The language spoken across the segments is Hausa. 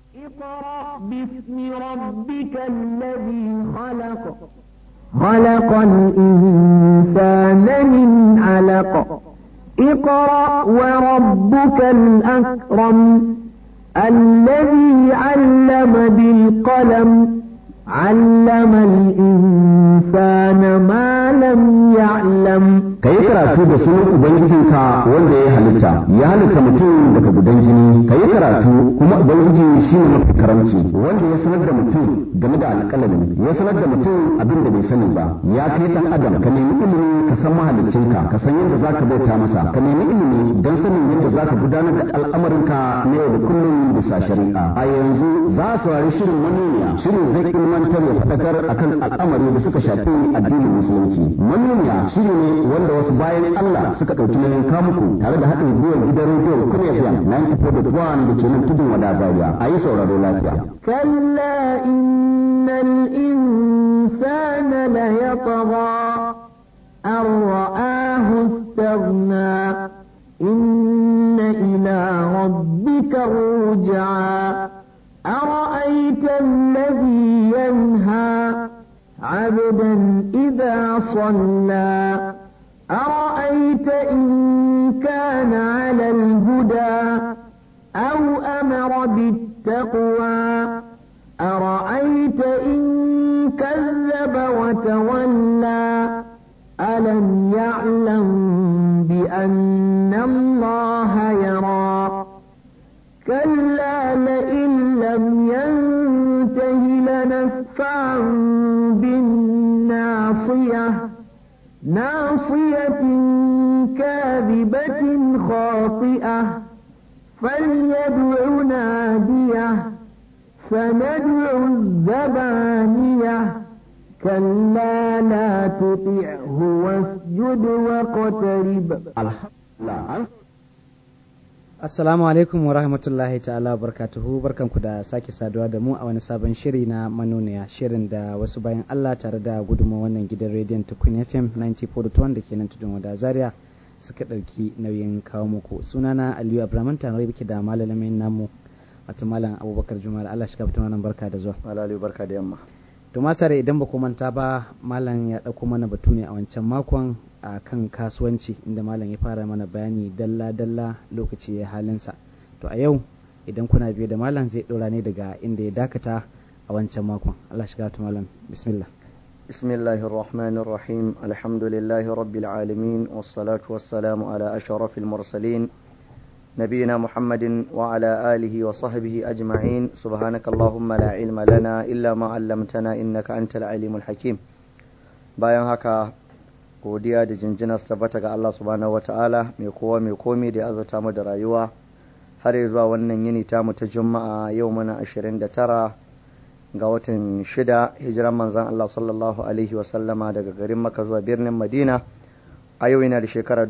اقرأ باسم ربك الذي خلق خلق الإنسان من علق اقرأ وربك الأكرم الذي علم بالقلم علم الإنسان ما لم يعلم ka yi karatu da sunan ubangijinka wanda ya halitta ya halitta mutum daga gudan jini ka yi karatu kuma ubangiji shi ne mafi karamci wanda ya sanar da mutum game da alƙalami ya sanar da mutum abin da bai sani ba ya kai dan adam ka nemi ilimi ka san mahaliccinka ka san yadda zaka bauta masa ka nemi ilimi don sanin yadda zaka gudanar da al'amarinka na yau da kullum bisa shari'a a yanzu za a saurari shirin manuniya shirin zai ilmantar ya faɗakar akan al'amari da suka shafi addinin musulunci manuniya shiri ne wanda wasu bayan Allah suka ɗauki nauyin kamuku tare da haɗin gwiwar gidan rediyo kuma FM 94.1 da ke nan tudun wada zaria a yi sauraro lafiya. كلا إن الإنسان ليطغى أن رآه استغنى إن إلى ربك الرجعى أرأيت الذي ينهى عبدا إذا صلى أرأيت إن كان على الهدى أو أمر بالتقوى أرأيت إن كذب وتولى ألم يعلم بأن الله يرى كلا لئن لم ينته لنسفعا بالناصية ناصية كاذبة خاطئة فليدع ناديه سندع الزبانية كلا لا تطعه واسجد واقترب Assalamu alaikum wa rahmatullahi ta'ala barkatuhu barkanku da sake saduwa da mu a wani sabon shiri na manoniya shirin da wasu bayan Allah tare da gudunmawar wannan gidan rediyon Tukun FM 94.1 da ke nan tudun wada Zaria suka ɗauki nauyin kawo muku sunana Aliyu Abraman tare biki da malalamin namu wato malam Abubakar Jumal Allah shi kafin wannan barka da zuwa. Malali barka da yamma. To masare idan ba ku manta ba malam ya ɗauko mana batu ne a wancan makon a kan kasuwanci inda malam ya fara mana bayani dalla-dalla lokaci ya halinsa. To a yau idan kuna biye da malam zai ɗora ne daga inda ya dakata a wancan makon. Allah shi kafin malam bismillah. بسم الله الرحمن الرحيم الحمد لله رب العالمين والصلاة والسلام على أشرف المرسلين نبينا محمد وعلى آله وصحبه أجمعين سبحانك اللهم لا علم لنا إلا ما علمتنا إنك أنت العليم الحكيم bayan haka godiya da jinjina su tabbata ga Allah subhanahu wata'ala mai kowa mai komi da ya azurta mu da rayuwa har zuwa wannan yini tamu ta juma'a yau muna 29 ga watan shida hijiran manzan Allah sallallahu alaihi wasallama daga garin maka zuwa birnin madina a yau yana da shekara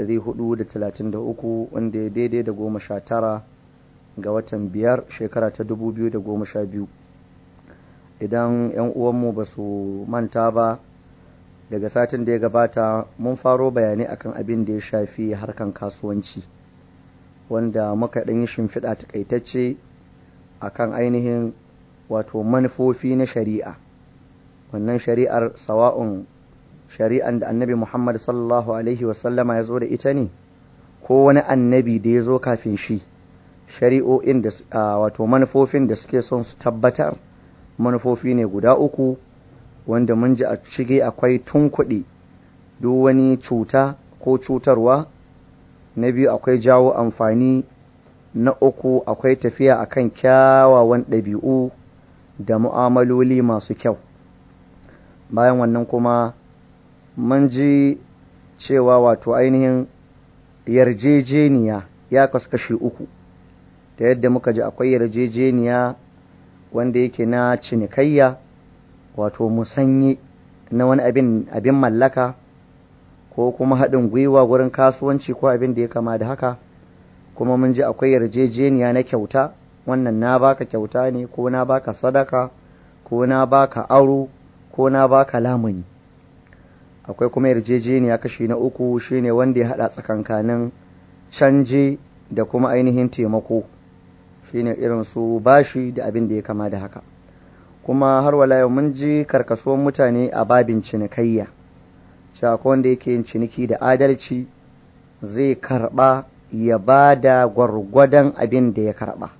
433 wanda ya daidai da goma sha tara ga watan biyar shekara ta 2012 idan 'yan uwanmu ba su manta ba daga satin da ya gabata mun faro bayanai akan abin da ya shafi harkan kasuwanci wanda muka ɗan yi shimfiɗa takaitacce akan ainihin wato manufofi na shari'a wannan shari'ar sawa'un shari'an da annabi Muhammad sallallahu Alaihi wasallama ya zo da ita ne, ko wani annabi da ya zo kafin shi, shari'o'in da wato manufofin da suke son su tabbatar manufofi ne guda uku wanda mun ji a shige akwai tunkuɗe duk wani cuta ko cutarwa, na biyu akwai jawo amfani, na uku akwai tafiya akan kyawawan ɗabi'u da mu'amaloli masu kyau. Bayan wannan kuma mun ji cewa wato ainihin yarjejeniya ya kasu kashi uku ta yadda muka ji akwai yarjejeniya wanda yake na cinikayya wato musanyi na wani abin, abin mallaka ko kuma haɗin gwiwa wurin kasuwanci ko abin da ya kama da haka kuma mun ji akwai yarjejeniya na kyauta wannan na baka kyauta ne ko na baka sadaka ko na baka aro ko na baka lamuni akwai kuma yarjejeniya kashi na uku shine wanda ya hada tsakankanin canje da kuma ainihin taimako shine irin su bashi da abin da ya kama da haka kuma har wala yau mun ji karkasuwan mutane a babin cinikayya cewa ko wanda yake yin ciniki da adalci zai karba ya ba da gwargwadon abin da ya karba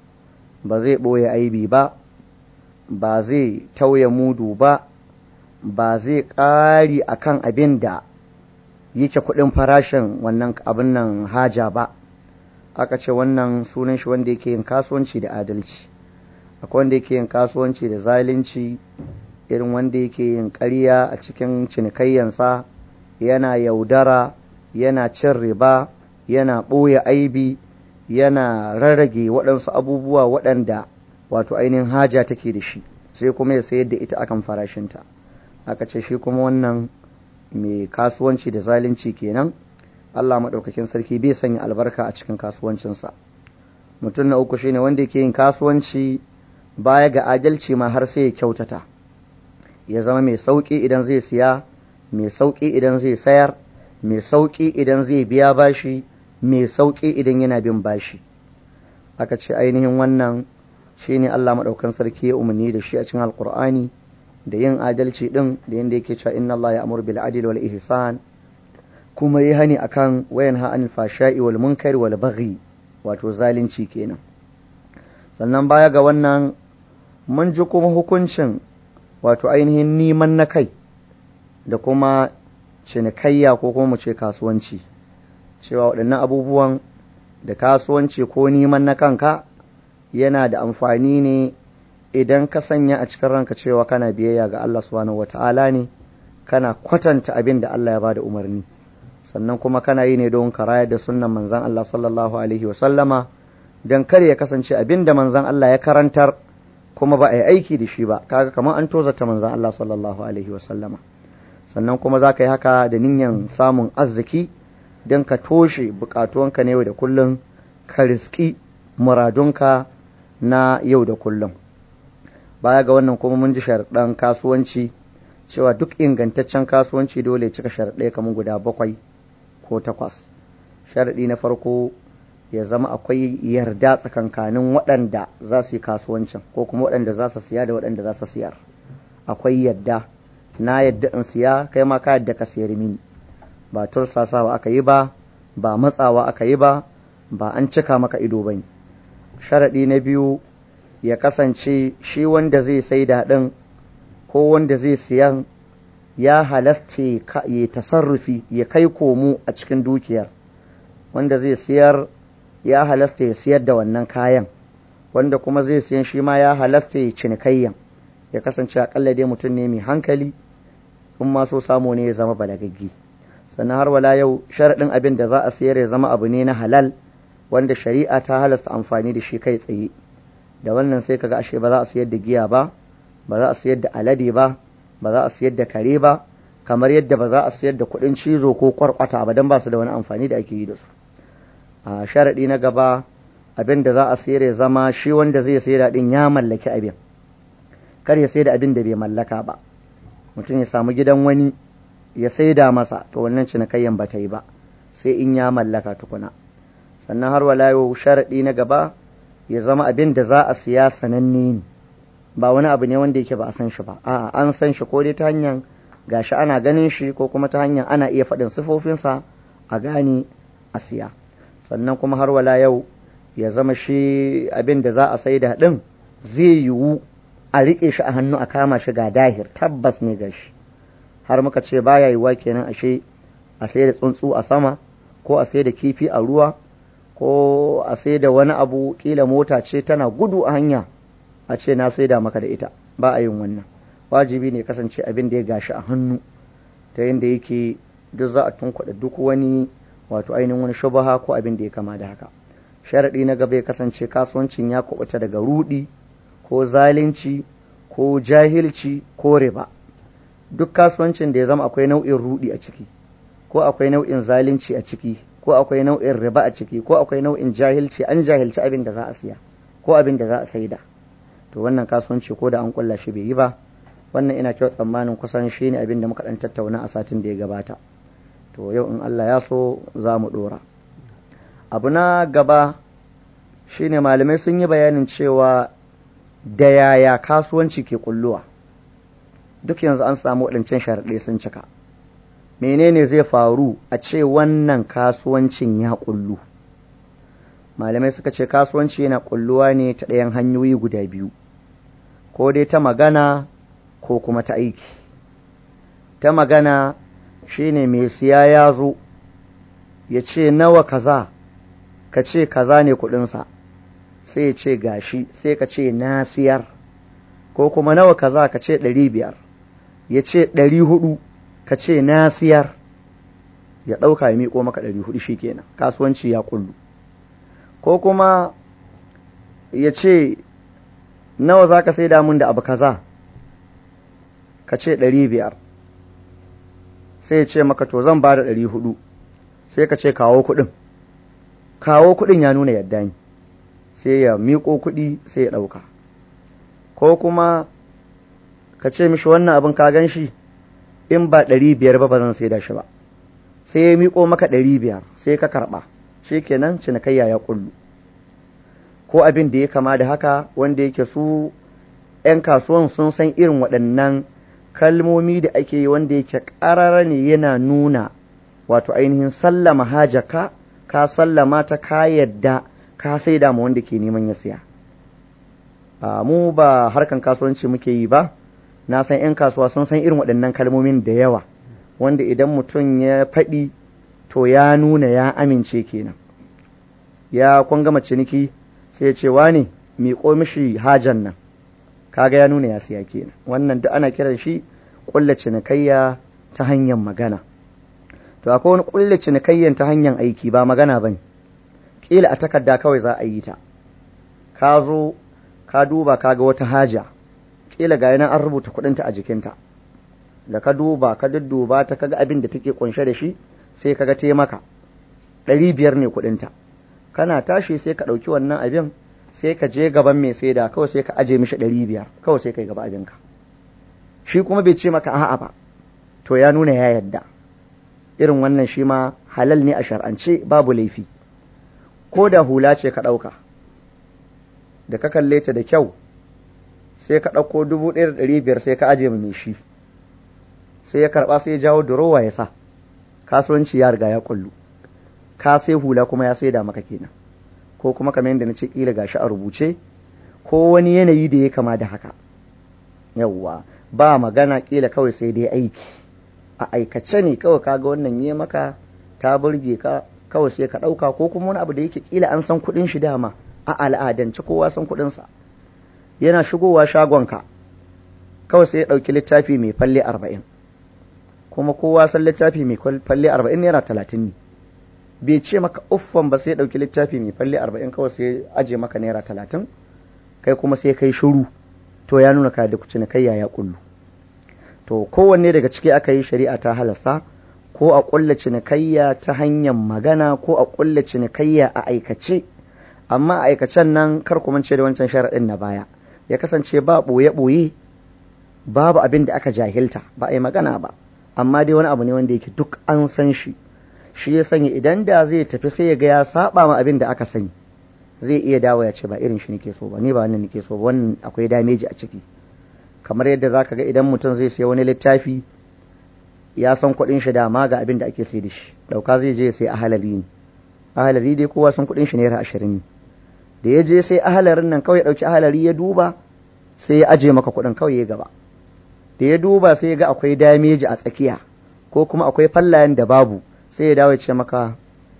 ba zai ɓoye aibi ba ba zai tauye mudu ba ba zai ƙari akan abin da yake kuɗin farashin wannan abin nan haja ba aka ce wannan sunan shi wanda yake yin kasuwanci da adalci akwai wanda yake yin kasuwanci da zalunci irin wanda yake yin ƙarya a cikin cinikayyansa yana yaudara yana cin riba yana ɓoye aibi yana rarrage waɗansu abubuwa waɗanda wato ainihin haja take da shi sai kuma ya sayar da ita akan farashinta aka ce shi kuma wannan mai kasuwanci da zalunci kenan Allah maɗaukakin sarki bai sanya albarka a cikin kasuwancinsa mutum na uku shine wanda yake yin kasuwanci baya ga adalci ma har sai ya kyautata ya zama mai sauƙi idan zai siya mai sauƙi idan zai sayar mai sauƙi idan zai biya bashi mai sauƙi idan yana bin bashi aka ce ainihin wannan shine Allah maɗaukan sarki ya umarni da shi a cikin alkur'ani da yin adalci ɗin da yadda yake cewa inna Allah ya amur bil adil wal ihsan kuma yi hani akan wayan ha anil fashai wal munkari wal baghi wato zalunci kenan sannan baya ga wannan mun ji kuma hukuncin wato ainihin neman na kai da kuma cinikayya ko kuma mu ce kasuwanci cewa waɗannan abubuwan da kasuwanci ko neman na kanka yana da amfani ne idan ka sanya a cikin ranka cewa kana biyayya ga Allah subhanahu wata'ala ne kana kwatanta abin da Allah ya bada umarni sannan kuma kana yi ne don ka rayar da sunnan manzan Allah sallallahu alaihi wa sallama don kar ya kasance abin da manzan Allah ya karantar kuma ba a yi aiki da shi ba kaga kamar an tozata manzan Allah sallallahu alaihi wa sallama sannan kuma za ka yi haka da niyyar samun arziki don ka toshe bukatuwanka na yau da kullum ka riski muradunka na yau da kullum baya ga wannan kuma mun ji sharaɗan kasuwanci cewa duk ingantaccen kasuwanci dole ya cika sharaɗai kamar guda bakwai ko takwas sharaɗi na farko ya zama akwai yarda tsakankanin waɗanda za su yi kasuwancin ko kuma waɗanda za su siya da waɗanda za su siyar akwai yadda na yadda in siya kai ma ka yadda ka siyar mini ba tursasawa aka yi ba ba matsawa aka yi ba ba an cika maka ido ba ne sharaɗi na biyu ya kasance shi wanda zai sai daɗin ko wanda zai siyan ya halasta ya tasarrufi ya kai komo a cikin dukiyar wanda zai siyar ya halasta ya siyar da wannan kayan wanda kuma zai siyan shi ma ya halasta ya cinikayyan ya kasance akalla dai mutum ne mai hankali in ma so samu ne ya zama balagaggi sannan har wala yau sharaɗin abin da za a siyar ya zama abu ne na halal wanda shari'a ta halasta amfani da shi kai tsaye da wannan sai kaga ashe ba za a siyar da giya ba ba za a siyar da alade ba ba za a siyar da kare ba kamar yadda ba za a siyar da kuɗin cizo ko kwarkwata ba don ba su da wani amfani da ake yi da su a sharaɗi na gaba abin da za a sayar ya zama shi wanda zai sayar din ya mallaki abin kar ya sayar da abin da bai mallaka ba mutum ya samu gidan wani ya saida masa to wannan cinikayyan ba ta yi ba sai in ya mallaka tukuna sannan har wala yau sharaɗi na gaba ya zama abin da za a siya sananne ne ba wani abu ne wanda yake ba a san shi ba a'a an san shi ko dai ta hanyar gashi ana ganin shi ko kuma ta hanyar ana iya faɗin sifofinsa a gane a siya sannan kuma har wala yau ya zama shi abin da za a saida ɗin zai yiwu a riƙe shi a hannu a kama shi ga dahir tabbas ne ga shi har muka ce baya yiwuwa kenan ashe a sai da tsuntsu a sama ko a sai da kifi a ruwa ko a sai da wani abu kila mota ce tana gudu a hanya a ce na sai da maka da ita ba a yin wannan wajibi ne kasance abin da ya gashi a hannu ta yadda yake duk za a tunkuɗa duk wani wato ainihin wani shubaha ko abin da ya kama da haka sharaɗi na gaba ya kasance kasuwancin ya kubuta daga rudi ko zalunci ko jahilci ko riba duk kasuwancin da ya zama akwai nau'in rudi a ciki ko akwai nau'in zalunci a ciki ko akwai nau'in riba a ciki ko akwai nau'in jahilci an jahilci abin da za a siya ko abin da za a saida to wannan kasuwanci ko da an kulla shi bai yi ba wannan ina kyau tsammanin kusan shi ne abin da muka dan tattauna a satin da ya gabata to yau in Allah ya so za mu dora abu na gaba shine malamai sun yi bayanin cewa da yaya kasuwanci ke kulluwa duk yanzu an samu waɗancan sharaɗe sun cika menene zai faru a ce wannan kasuwancin ya kullu malamai suka ce kasuwanci yana kulluwa ne ta ɗayan hanyoyi guda biyu ko dai ta magana ko kuma ta aiki ta magana shine mai siya ya zo ya ce nawa kaza ka ce kaza ne kudinsa sai ya ce gashi sai ka ce na siyar ko kuma nawa kaza ka ce ɗari biyar ya ce ɗari hudu ka ce na siyar ya ɗauka ya miƙo maka ɗari hudu shi kenan kasuwanci ya kullu ko kuma ya ce nawa za ka sai damun da abu kaza ka ce ɗari biyar sai ya ce maka to zan ba da ɗari hudu sai ka ce kawo kuɗin kawo kuɗin ya nuna yadda ni sai ya miƙo kuɗi sai ya ɗauka ko kuma ka ce mishi wannan abin ka gan shi in ba ɗari biyar ba ba zan sai da shi ba sai ya miƙo maka ɗari biyar sai ka karɓa shi kenan cinikayya ya kullu ko abin da ya kama da haka wanda yake su 'yan kasuwan sun san irin waɗannan kalmomi da ake yi wanda yake ƙarara ne yana nuna wato ainihin sallama hajaka ka sallama ta ka yadda ka sai da ma wanda ke neman ya siya mu ba harkan kasuwanci muke yi ba na san 'yan kasuwa sun san irin waɗannan kalmomin da yawa wanda idan mutum ya faɗi to ya nuna ya amince kenan ya kun gama ciniki sai ya ce wane miƙo mishi hajan nan kaga ya nuna ya siya kenan wannan duk ana kiran shi ƙulla cinikayya ta hanyar magana to akwai wani ƙulla cinikayyan ta hanyar aiki ba magana ba ne ƙila a takarda kawai za a yi ta ka zo ka duba ka ga wata haja ƙila ga yana an rubuta kuɗinta a jikinta da ka duba ka dudduba ta kaga abin da take kunshe da shi sai kaga te maka ɗari biyar ne kuɗinta kana tashi sai ka ɗauki wannan abin sai ka je gaban mai saida kawai sai ka aje mishi ɗari biyar kawai sai ka yi gaba abinka shi kuma bai ce maka a'a ba to ya nuna ya yadda irin wannan shi ma halal ne a shar'ance babu laifi ko da hula ce ka ɗauka da ka kalle ta da kyau sai ka ɗauko dubu ɗaya da ɗari biyar sai ka aje mai shi sai ya karɓa sai ya jawo durowa ya sa kasuwanci ya riga ya kullu ka sai hula kuma ya saida maka kenan ko kuma kamar yadda na ce kila gashi a rubuce ko wani yanayi da ya kama da haka yawwa ba magana kila kawai sai dai aiki a aikace ne kawai kaga wannan yi maka ta burge ka kawai sai ka ɗauka ko kuma wani abu da yake kila an san kuɗin shi dama a al'adance kowa san kuɗinsa yana shigowa shagonka kawai sai ya ɗauki littafi mai falle arba'in kuma kowa san littafi mai falle arba'in naira talatin ne bai ce maka uffan ba sai ya ɗauki littafi mai falle arba'in kawai sai aje maka naira talatin kai kuma sai kai shuru to ya nuna ka da cinikayya ya kullu to kowanne daga ciki aka yi shari'a ta halasta ko a ƙulla cinikayya ta hanyar magana ko a ƙulla cinikayya a aikace amma a aikacen nan kar ku mance da wancan sharaɗin na baya ya kasance ba ɓoye-ɓoye babu abin da aka jahilta ba a yi magana ba amma dai wani abu ne wanda yake duk an san shi shi ya sanya idan da zai tafi sai ya ga ya saba ma abin da aka sani zai iya dawo ya ce ba irin shi nake so ba ni ba wannan nake so ba wannan akwai dameji a ciki kamar yadda zaka ga idan mutum zai sayi wani littafi ya san kuɗin shi dama ga abin da ake sai da shi dauka zai je sai ahalari ne ahalari dai kowa san kuɗin shi naira ashirin ne da ya je sai ahalarin nan kawai ɗauki ahalari ya duba sai ya aje maka kuɗin kawai ya gaba da ya duba sai ya ga akwai dameji a tsakiya ko kuma akwai fallayen da babu sai ya dawo ya ce maka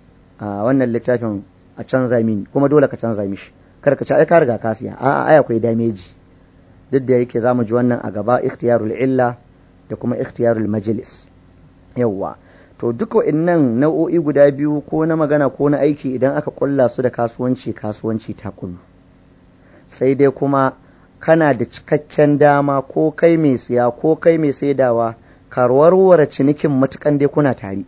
a wannan littafin a canza mini kuma dole ka canza mishi kar ka ci ai ka riga ka siya a ai akwai dameji duk da yake zamu ji wannan a gaba ikhtiyarul illa da kuma ikhtiyarul majlis yawwa to duk wa'annan nau'o'i guda biyu ko na magana ko na aiki idan aka kulla su da kasuwanci kasuwanci ta kullu sai dai kuma kana da cikakken dama ko kai mai siya ko kai mai saidawa ka warware cinikin matukan dai kuna tare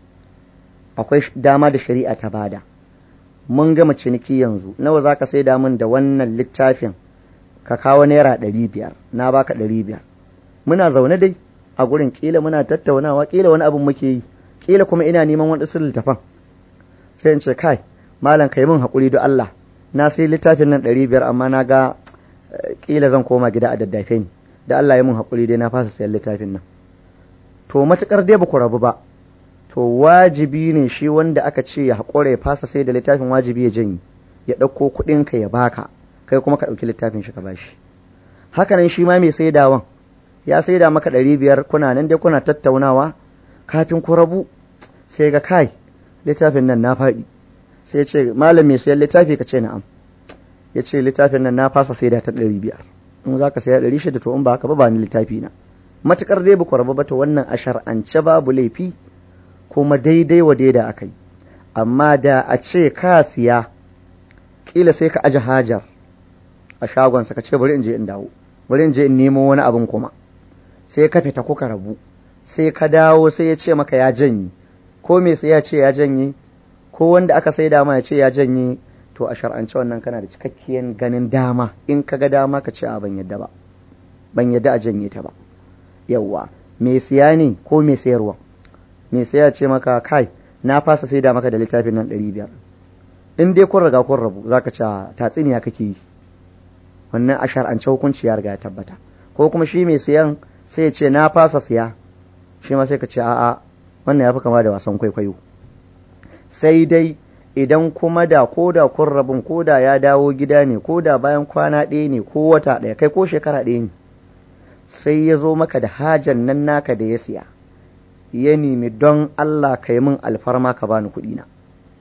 akwai dama da shari'a ta bada mun gama ciniki yanzu nawa za ka saida min da wannan littafin ka kawo naira ɗari biyar na baka ɗari biyar muna zaune dai a gurin kila muna tattaunawa kila wani abin muke yi kila kuma ina neman wani littafan sai in ce kai malam kai min haƙuri don Allah na sai littafin nan ɗari biyar amma na ga ƙila zan koma gida a daddafe ni da Allah ya mun haƙuri dai na fasa sayan littafin nan to matuƙar dai ba ku rabu ba to wajibi ne shi wanda aka ce ya haƙura ya fasa sai da littafin wajibi ya janyi ya ɗauko kuɗinka ya baka kai kuma ka ɗauki littafin shi ka bashi hakanan shi ma mai saidawan ya saida maka ɗari biyar kuna nan dai kuna tattaunawa kafin ku rabu sai ga kai littafin nan na faɗi sai ce malam mai sayan littafi ka ce na'am ya ce littafin nan na fasa saida ta ɗari biyar in za ka saya ɗari shida to in ba haka ba ba ni littafi na matuƙar dai ba ku rabu ba to wannan a shar'ance babu laifi kuma daidai wa daida aka yi amma da a ce ka siya kila sai ka aje hajar a shagonsa ka ce bari in je in dawo bari in je in nemo wani abin kuma sai ka fita kuka rabu sai ka dawo sai ya ce maka ya janye ko me sai ya ce ya janye ko wanda aka sai dama ya ce ya janye to a shar'ance wannan kana da cikakkiyar ganin dama in ka ga dama ka ce a ban yadda ba ban yadda a janye ta ba yawwa me siya ne ko me sayarwa me sai ya ce maka kai na fasa sai da maka da littafin nan ɗari biyar in dai kun riga kun rabu zaka ce tatsiniya kake yi wannan a shar'ance hukunci ya riga ya tabbata ko kuma shi mai siyan sai ya ce na fasa siya shi ma sai ka ce a'a wannan ya fi kama da wasan kwaikwayo sai dai idan kuma da ko da kun rabin ko da ya dawo gida ne ko da bayan kwana ɗaya ne ko wata ɗaya kai ko shekara ɗaya ne sai ya zo maka da hajan nan naka da ya siya ya nemi don Allah ka yi min alfarma ka bani kuɗi na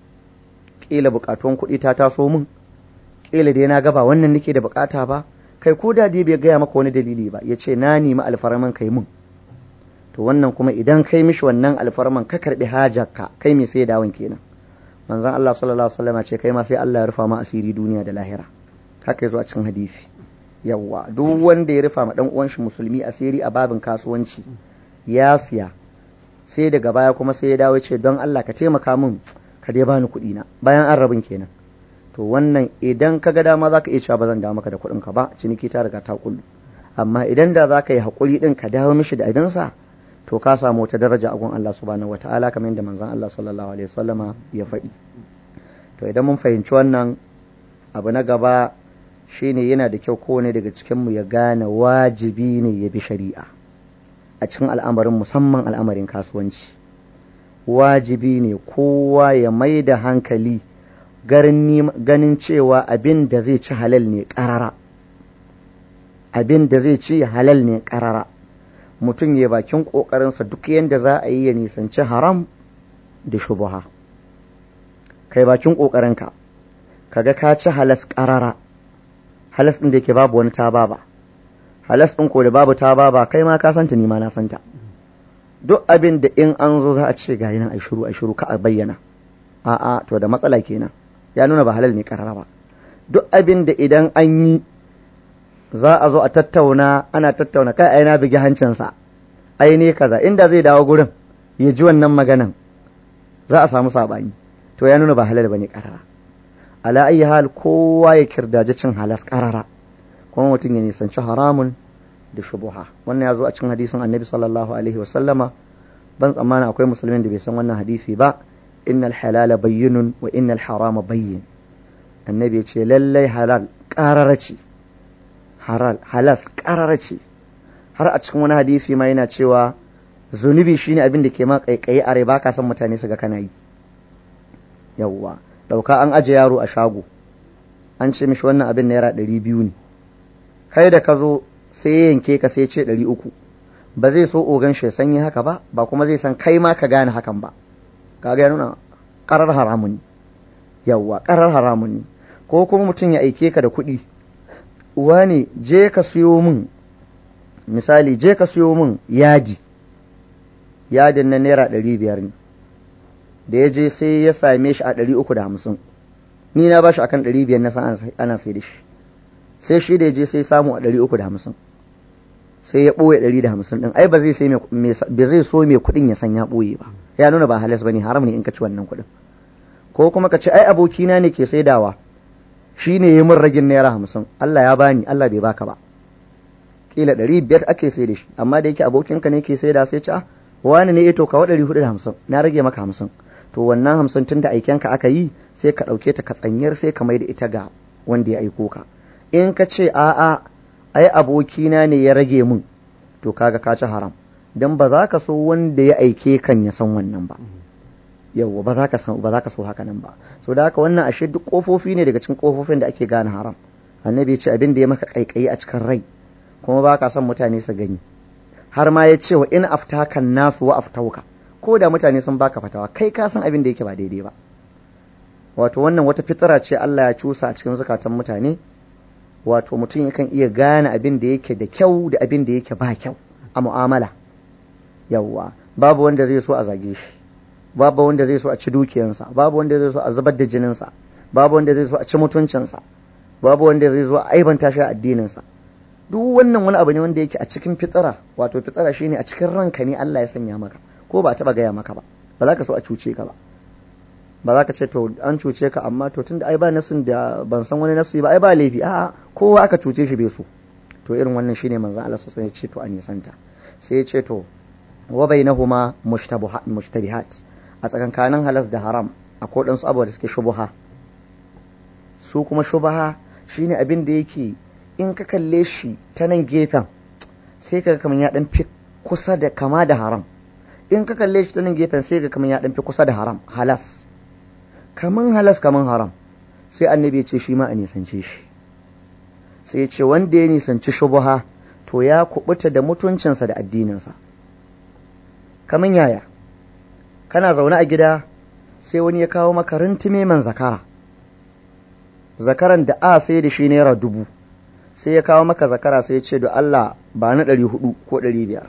ƙila buƙatuwan kuɗi ta taso min ƙila dai na gaba wannan nake da buƙata ba kai ko da dai bai gaya maka wani dalili ba ya ce na nemi alfarman ka yi min to wannan kuma idan kai mishi wannan alfarman ka karɓi hajarka kai mai sai dawon kenan manzon Allah sallallahu alaihi wasallam ce kai ma sai Allah ya rufa ma asiri duniya da lahira haka yazo a cikin hadisi yawwa duk wanda ya rufa ma dan uwan shi musulmi asiri a babin kasuwanci ya siya sai daga baya kuma sai ya dawo ce don Allah ka taimaka min ka dai bani kuɗi na bayan an rabin kenan to wannan idan ka ga dama zaka iya cewa ba zan dawo maka da kuɗin ka ba ciniki ta riga ta kullu amma idan da zaka yi hakuri din ka dawo mishi da abinsa to ka samu wata daraja a gun Allah subhanahu wataala kamar yadda manzon Allah sallallahu alaihi wasallama ya faɗi to idan mun fahimci wannan abu na gaba shine yana da kyau kowane daga cikin mu ya gane wajibi ne ya bi shari'a a cikin al'amarin musamman al'amarin kasuwanci wajibi ne kowa ya mai da hankali ganin cewa abin da zai ci halal ne ƙarara abin da zai ci halal ne ƙarara mutum ya bakin ƙoƙarinsa duk yadda za a yi ya nisanci haram da shubuha kai bakin ƙoƙarinka kaga ka ci halas ƙarara halas ɗin da yake babu wani ta ba halas ɗin ko da babu ta ba kai ma ka santa ni ma na santa duk abin da in an zo za a ce ga nan a shiru a shiru ka a bayyana a'a to da matsala kenan ya nuna ba halal ne karara ba duk abin da idan an yi za a zo a tattauna ana tattauna kai ai na bigi hancinsa ai ne kaza inda zai dawo gurin ya ji wannan maganan za a samu sabani to ya nuna ba halal bane karara ala ayi hal kowa ya kirdaji cin halas karara kuma mutum ya nisanci haramun da shubuha wannan ya zo a cikin hadisin annabi sallallahu alaihi wasallama ban tsammana akwai musulmin da bai san wannan hadisi ba innal halala bayyinun wa innal harama bayyin annabi ya ce lallai halal ƙarara ce halas ƙarara ce har a cikin wani hadisi ma yana cewa zunubi shine abin da ke ma kaikayi a rai ba ka san mutane su ga kana yi yawwa ɗauka an aje yaro a shago an ce mishi wannan abin naira ɗari biyu ne kai da ka zo sai ya yanke ka sai ce ɗari uku ba zai so ogan shi sanyi haka ba ba kuma zai san kai ma ka gane hakan ba kaga ya nuna ƙarar haramun ne yawwa ƙarar haramun ne ko kuma mutum ya aike ka da kuɗi uwa ne je ka siyo min misali je ka siyo min yadi yadin na naira ɗari biyar ne da ya je sai ya same shi a ɗari uku da hamsin ni na ba shi akan ɗari biyar na san ana sai da shi sai shi da ya je sai samu a ɗari uku da hamsin sai ya ɓoye ɗari da hamsin ɗin ai ba zai so mai kuɗin ya san ya ɓoye ba ya nuna ba halas ba ne haram ne in ka ci wannan kuɗin ko kuma ka ce ai abokina ne ke saidawa shi ne ya min ragin naira hamsin Allah ya bani Allah bai baka ba kila ɗari biyar ake sai da shi amma da yake abokinka ne ke saida sai ci a wani ne ya to kawo ɗari hudu da hamsin na rage maka hamsin to wannan hamsin tun da aikenka aka yi sai ka ɗauke ta ka tsanyar sai ka mai da ita ga wanda ya aiko ka in ka ce a'a ai abokina ne ya rage mun to kaga ka ci haram dan ba za ka so wanda ya aike kan ya san wannan ba yawwa ba za ka san ba za ka so haka nan ba so da haka wannan ashe duk kofofi ne daga cikin kofofin da ake gane haram annabi ya ce abin da ya maka kaikayi a cikin rai kuma ba ka son mutane su gani har ma ya ce wa in aftakan nasu wa aftauka ko da mutane sun baka fatawa kai ka san abin da yake ba daidai ba wato wannan wata fitira ce Allah ya cusa a cikin zukatan mutane wato mutum yakan iya gane abin da yake da kyau da abin da yake ba kyau a mu'amala yawwa babu wanda zai so a zage shi babu wanda zai so a ci dukiyansa babu wanda zai so a zubar da jininsa babu wanda zai so a ci mutuncinsa babu wanda zai zo a aibanta shi a addininsa duk wannan wani abu ne wanda yake a cikin fitsara wato fitsara shine a cikin ranka ne Allah ya sanya maka ko ba taba gaya maka ba ba za ka so a cuce ka ba ba za ka ce to an cuce ka amma to tunda ai ba nasin da ban san wani nasi ba ai ba laifi a'a kowa aka cuce shi bai so to irin wannan shine manzon Allah sosai ya ce to a nisanta sai ya ce to wa bainahuma mushtabihat a tsakankanin halas da haram akwai ɗansu abubuwa da suke shubuha su kuma shubaha shine abin da yake in ka kalle shi ta nan gefen sai ka kamar ya dan fi kusa da kama da haram in ka kalle shi ta nan gefen sai ka kamar ya dan fi kusa da haram halas kaman halas kaman haram sai annabi ya ce shi ma a nisance shi sai ya ce wanda ya nisanci shubuha to ya kubuta da mutuncinsa da addininsa kaman yaya kana zaune a gida sai wani ya kawo maka rintume man zakara zakaran da a sai da shi naira dubu sai ya kawo maka zakara sai ya ce da Allah ba na ɗari hudu ko ɗari biyar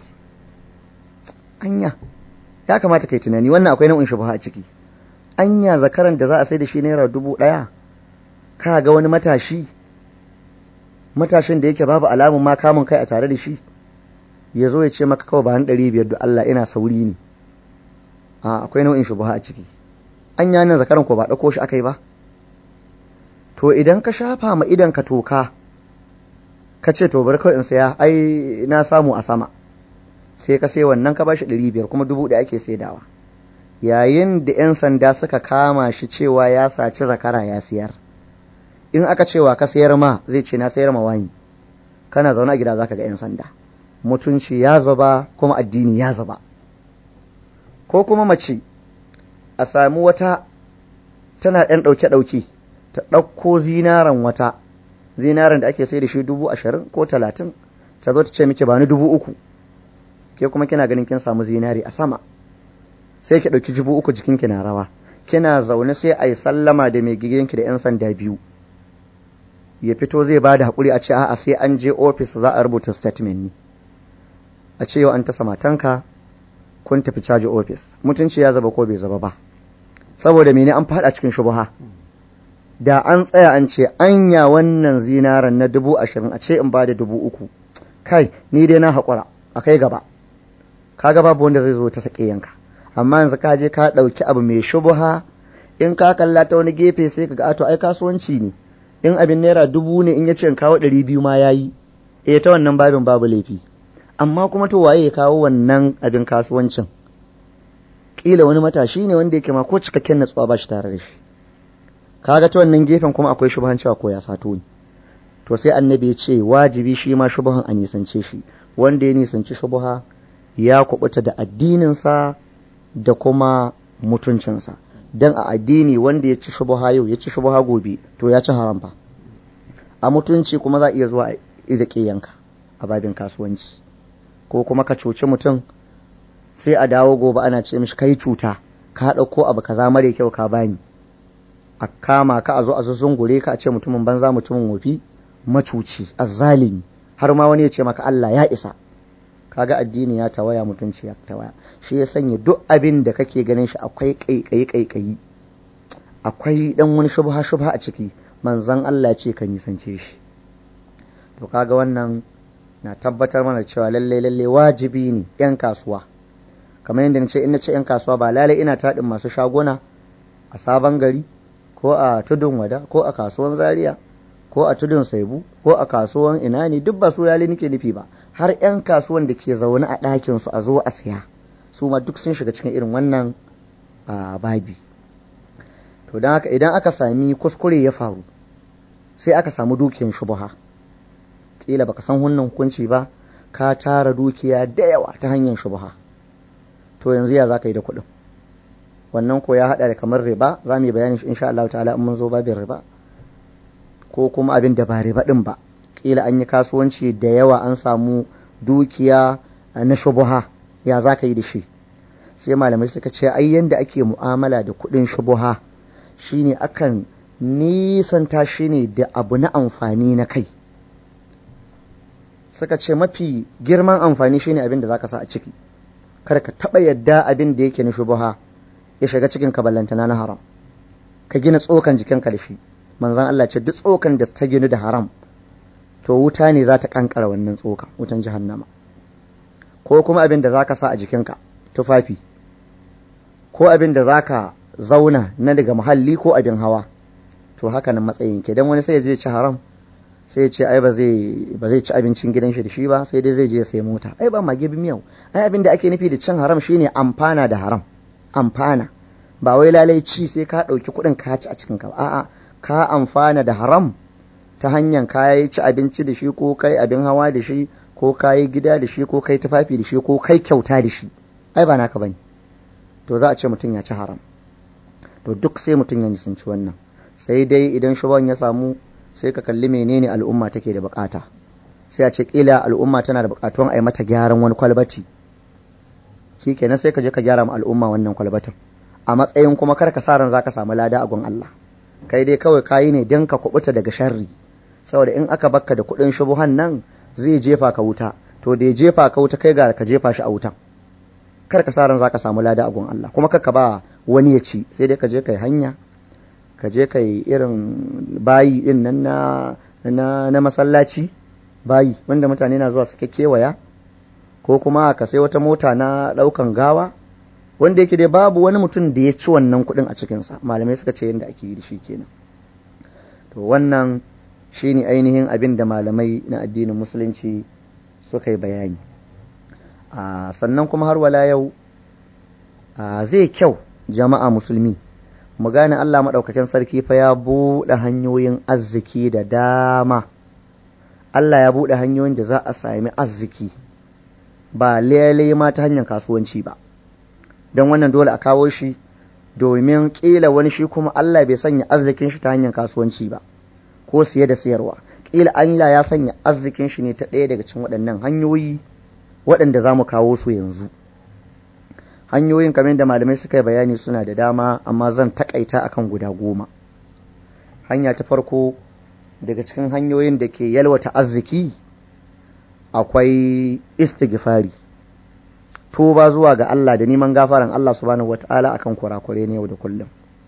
anya ya kamata kai tunani wannan akwai nau'in shubha a ciki anya zakaran da za a sai da shi naira dubu ɗaya ka ga wani matashi matashin da yake babu alamun ma kamun kai a tare da shi ya zo ya ce maka kawai ba na ɗari biyar da Allah ina sauri ne a akwai nau'in shubha a ciki anya nan zakaran ko ba ɗauko shi aka yi ba to idan ka shafa ma idan ka toka ka ce to bari kawai in saya ai na samu a sama sai ka sai wannan ka bashi ɗari biyar kuma dubu ɗaya ake saidawa yayin da 'yan sanda suka kama shi cewa ya saci zakara ya siyar in aka cewa ka sayar ma zai ce na sayar ma wani kana zaune a gida zaka ga 'yan sanda mutunci ya zaba kuma addini ya zaba ko kuma mace a sami wata tana ɗan ɗauke-ɗauke ta ɗauko zinaran wata zinaran da ake sai da shi dubu ashirin ko talatin ta zo ta ce miki ba ni dubu uku ke kuma kina ganin kin samu zinari a sama sai ki ɗauki dubu uku jikinki na rawa kina zaune sai a yi sallama da mai gidanki da 'yan sanda biyu ya fito zai ba da haƙuri a ce a'a sai an je ofis za a rubuta statement ne a ce yau an tasa matanka kun tafi caji ofis mutunci ya zaba ko bai zaba ba saboda mene an fada cikin shubuha da an tsaya an ce anya wannan zinaran na dubu ashirin a ce in ba da dubu uku kai ni dai na haƙura a kai gaba kaga babu wanda zai zo ta sake yanka amma yanzu ka je ka ɗauki abu mai shubuha in ka kalla ta wani gefe sai ka ga ato ai kasuwanci ne in abin naira dubu ne in ya ce in kawo ɗari biyu ma ya yi eh ta wannan babin babu laifi amma kuma to waye ya kawo wannan abin kasuwancin kila wani matashi ne wanda yake ma ko cikakken natsuwa ba shi tare da shi kaga ta wannan gefen kuma akwai shubuhan cewa ko ya sato ni to sai annabi ya ce wajibi shi ma shubuhan a nisance shi wanda ya nisanci shubuha ya kubuta da addininsa da kuma mutuncinsa dan a addini wanda ya ci shubuha yau ya ci shubuha gobe to ya ci haram fa a mutunci kuma za a iya zuwa a yanka a babin kasuwanci ko kuma ka cuci mutum sai a dawo gobe ana ce mishi kai cuta ka ɗauko abu kaza mare kyau ka bani a kama ka a zo a zungure ka a ce mutumin banza mutumin wofi macuci azzalimi har ma wani ya ce maka Allah ya isa kaga addini ya tawaya mutunci ya tawaya shi ya sanya duk abin da kake ganin shi akwai kaikayi kaikayi akwai dan wani shubha shubha a ciki manzon Allah ce ka nisance shi to kaga wannan na tabbatar mana cewa lalle lalle wajibi ne yan kasuwa kamar yadda nace in nace yan kasuwa ba lalle ina taɗin masu shaguna a sabon gari ko a tudun wada ko a kasuwan zaria ko a tudun saibu ko a kasuwan ina ne duk ba su lalle nake nufi ba har yan kasuwan da ke zaune a ɗakin su a zo a siya su ma duk sun shiga cikin irin wannan babi to don haka idan aka sami kuskure ya faru sai aka samu dukiyan shubuha kila baka san wannan hukunci ba ka tara dukiya da yawa ta hanyar shubuha to yanzu ya za ka yi da kuɗin wannan ko ya haɗa da kamar riba za mu yi bayani insha Allah ta'ala in mun zo babin riba ko kuma abin da ba riba ɗin ba kila an yi kasuwanci da yawa an samu dukiya na shubuha ya za ka yi da shi sai malamai suka ce ai yanda ake mu'amala da kuɗin shubuha shine akan nisanta shi ne da abu na amfani na kai suka ce mafi girman amfani shine abin da za ka sa a ciki kar ka taɓa yadda abin da yake na shubuha ya shiga cikin ka ballantana na haram ka gina tsokan jikinka da shi manzan Allah ce duk tsokan da ta ginu da haram to wuta ne za ta kankara wannan tsoka wutan jahannama ko kuma abin da za ka sa a jikinka tufafi ko abin da za ka zauna na daga muhalli ko abin hawa to haka nan matsayin ke don wani sai ya je ci haram sai ya ce ai ba zai ci abincin gidan shi da shi ba sai dai zai je ya sai mota ai ba mage miyau ai abin da ake nufi da cin haram shine amfana da haram amfana ba wai lalai ci sai ka ɗauki kuɗin ka ci a cikin ka a'a ka amfana da haram ta hanyar ka yi ci abinci da shi ko kai abin hawa da shi ko ka yi gida da shi ko kai tufafi da shi ko kai kyauta da shi ai ba naka bane to za a ce mutum ya ci haram to duk sai mutum ya nisanci wannan sai dai idan shuban ya samu sai ka kalli menene al'umma take da bukata sai a ce kila al'umma tana da bukatuwan a yi mata gyaran wani kwalbati shi kenan sai ka je ka gyara ma al'umma wannan kwalbatin a matsayin kuma kar ka sa ran zaka samu lada a gun Allah kai dai kawai kayi ne don ka kubuta daga sharri saboda in aka bakka da kuɗin shubuhan nan zai jefa ka wuta to da ya jefa ka wuta kai ga ka jefa shi a wutan kar ka sa ran zaka samu lada a gun Allah kuma kar ka ba wani ya ci sai dai ka je kai hanya ka je kai irin bayi din nan na na, na masallaci bayi wanda mutane na zuwa suke kewaya ko kuma ka sai wata mota na ɗaukan gawa wanda yake dai babu wani mutum da ya ci wannan kuɗin a cikinsa malamai suka ce yadda ake yi da shi kenan to wannan shine ainihin abin da malamai na addinin musulunci suka yi bayani sannan kuma har wala yau zai kyau jama'a musulmi mu gane Allah maɗaukakin sarki fa ya buɗe hanyoyin arziki da dama Allah ya buɗe hanyoyin da za a sami arziki ba lele ma ta hanyar kasuwanci ba don wannan dole a kawo shi domin ƙila wani shi kuma Allah bai sanya arzikin shi ta hanyar kasuwanci ba ko siye da sayarwa ƙila Allah ya sanya arzikin shi ne ta ɗaya daga cikin waɗannan hanyoyi waɗanda za mu kawo su yanzu hanyoyin kamar da malamai suka yi bayani suna da dama amma zan takaita akan guda goma hanya ta farko daga cikin hanyoyin da ke yalwata arziki akwai istighfari tuba zuwa ga Allah da neman gafaran Allah subhanahu wata'ala akan kurakure ne yau da kullum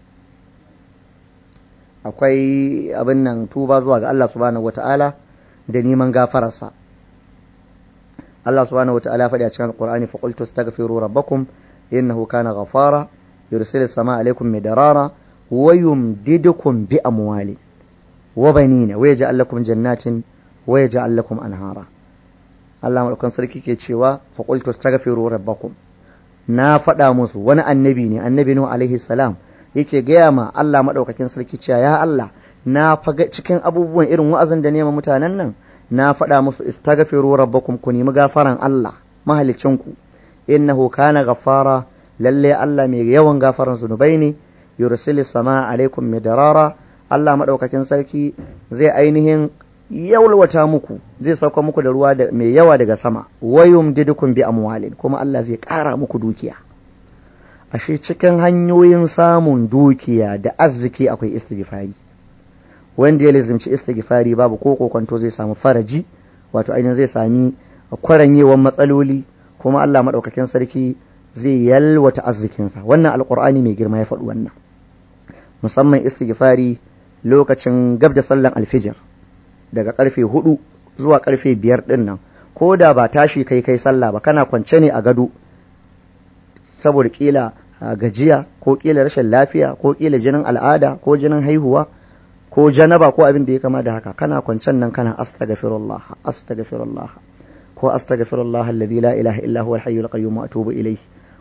akwai abin nan tuba zuwa ga Allah subhanahu wata'ala da neman gafararsa Allah subhanahu wata'ala faɗi a cikin Qur'ani fa qultu astaghfiru rabbakum innahu kana ghafara yursilu samaa alaykum midarara wa yumdidukum bi amwali wa banina wa yaj'al lakum jannatin wa yaj'al lakum anhara Allah maɗaukan sarki ke cewa faƙultu astaghfiru rabbakum na faɗa musu wani annabi ne annabi Nuhu alaihi salam yake gaya ma Allah maɗaukakin sarki cewa ya Allah na faga cikin abubuwan irin wa'azin da nema mutanen nan na faɗa musu istaghfiru rabbakum ku nemi gafaran Allah mahalicinku innahu kana ghaffara lalle Allah mai yawan gafaran zunubai ne yursilis sama alaikum midarara Allah maɗaukakin sarki zai ainihin yawalwata muku zai sauka muku da ruwa mai yawa daga sama wayum didukun bi amwalin kuma Allah zai ƙara muku dukiya ashe cikin hanyoyin samun dukiya da arziki akwai istighfari wanda ya lizimci istighfari babu ko kokonto zai samu faraji wato ainihin zai sami kwaranyewan matsaloli kuma Allah maɗaukakin sarki zai yalwata arzikinsa wannan alƙur'ani mai girma ya faɗi wannan musamman istighfari lokacin gab da sallan alfijir daga karfe hudu zuwa karfe biyar din nan ko da ba tashi kai kai sallah ba kana kwance ne a gado saboda kila gajiya ko kila rashin lafiya ko kila jinin al'ada ko jinin haihuwa ko janaba ko abin da ya kama da haka kana kwancen nan kana astaghfirullah astaghfirullah ko astaghfirullah alladhi la ilaha illa huwa al-hayyul qayyum wa atubu ilayhi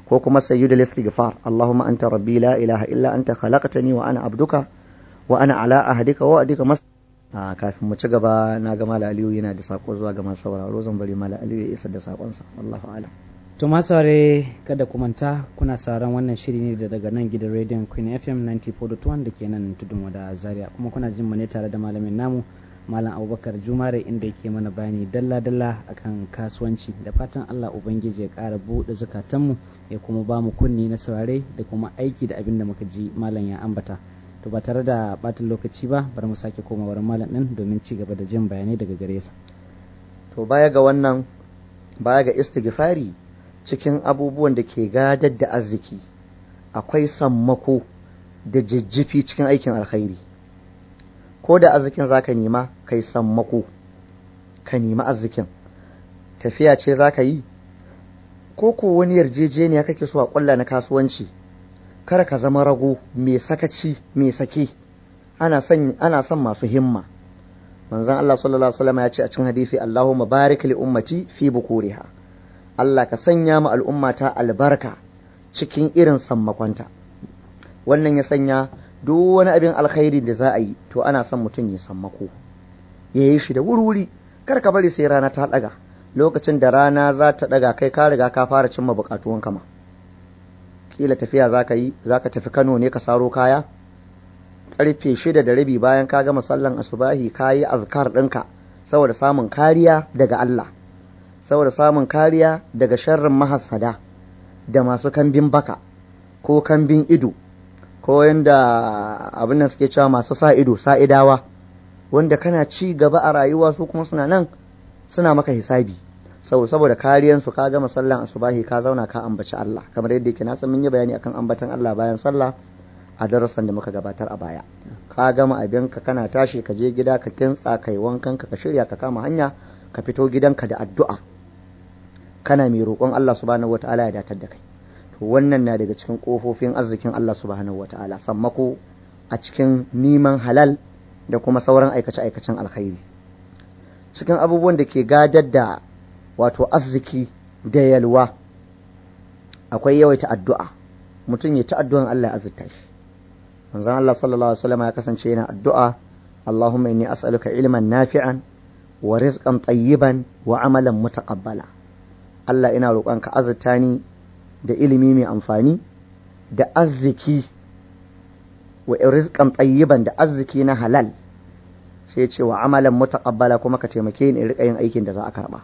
ko kuma sayyidul istighfar Allahumma anta rabbi la ilaha illa anta khalaqtani wa ana abduka wa ana ala ahdika wa adika mas a kafin mu ci gaba na ga mala aliyu yana da sako zuwa ga masu sauraro zan bari mala aliyu ya isar da sakonsa wallahu a'lam To masare kada ku manta kuna sauran wannan shiri ne da daga nan gidan rediyon Queen FM 94.1 da ke nan tudun wada Zaria kuma kuna jin mu ne tare da malamin namu Malam Abubakar Jumare inda yake mana bayani dalla-dalla akan kasuwanci da fatan Allah Ubangiji ya ƙara buɗe zukatanmu ya kuma ba mu kunni na saurare da kuma aiki da abin da muka ji malam ya ambata. To ba tare da ɓatan lokaci ba bari mu sake koma wurin malam ɗin domin ci gaba da jin bayanai daga gare sa. to baya ga wannan baya ga istighfari cikin abubuwan da ke gadar da arziki akwai sammako da jijjifi cikin aikin alkhairi ko da arzikin zaka nema kai sammako ka nemi arzikin tafiya ce zaka yi ko ko wani yarjejeniya kake so a kulla na kasuwanci kar ka zama rago mai sakaci mai sake ana son ana son masu himma manzon Allah sallallahu alaihi wasallam ya ce a cikin hadisi Allahumma barik li ummati fi bukuriha Allah ka sanya mu al'ummata albarka cikin irin sammakonta wannan ya sanya duk wani abin alkhairi da za a yi to ana son mutum ya sammako ya yi shi da wuri kar ka bari sai rana ta daga lokacin da rana za ta daga kai ka riga ka fara cimma bukatuwan kama kila tafiya za ka yi za ka tafi Kano ne ka saro kaya karfe shida da rabi bayan ka gama sallan asubahi ka yi azkar ɗinka saboda samun kariya daga Allah saboda samun kariya daga sharrin mahassada da masu kambin baka ko kambin ido ko yanda abin nan suke cewa masu sa ido sa'idawa wanda kana ci gaba a rayuwa su kuma suna nan suna maka hisabi saboda kariyansu ka gama sallan asubahi ka zauna ka ambaci Allah kamar yadda yake na san mun yi bayani akan ambatan Allah bayan sallah a darasan da muka gabatar a baya ka gama abinka kana tashi ka je gida ka kintsa kai wankan ka ka shirya ka kama hanya ka fito gidanka da addu'a kana mai roƙon Allah subhanahu wataala ya datar da kai to wannan na daga cikin kofofin arzikin Allah subhanahu wataala sammako a cikin neman halal da kuma sauran aikace aikacen alkhairi cikin abubuwan da ke gadar da wato arziki da yalwa akwai yawaita addu'a mutum ya ta addu'an Allah ya azurta shi manzon Allah sallallahu alaihi wasallam ya kasance yana addu'a Allahumma inni as'aluka ilman nafi'an wa rizqan tayyiban wa amalan mutaqabbala Allah ina roƙonka azurta ni da ilimi mai amfani da arziki wa rizqan tayyiban da arziki na halal sai ce wa amalan mutaqabbala kuma ka taimake ni in rika yin aikin da za a karba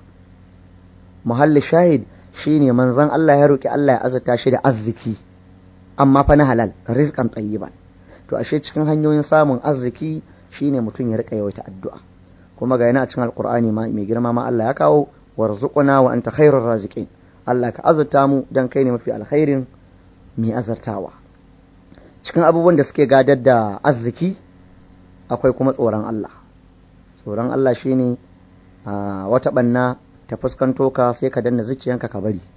muhalli shahid shine manzon Allah ya roki Allah ya azurta shi da arziki amma fa na halal rizqan tayyiban to ashe cikin hanyoyin samun arziki shine mutum ya rika yawaita addu'a kuma ga yana a cikin alqur'ani ma mai girma ma Allah ya kawo warzuquna wa anta khairur raziqin Allah ka azurta mu dan kai ne mafi alkhairin mai azartawa cikin abubuwan da suke gadar da arziki akwai kuma tsoron Allah tsoron Allah shine wata banna ta fuskanto ka sai ka danna zuciyanka ka bari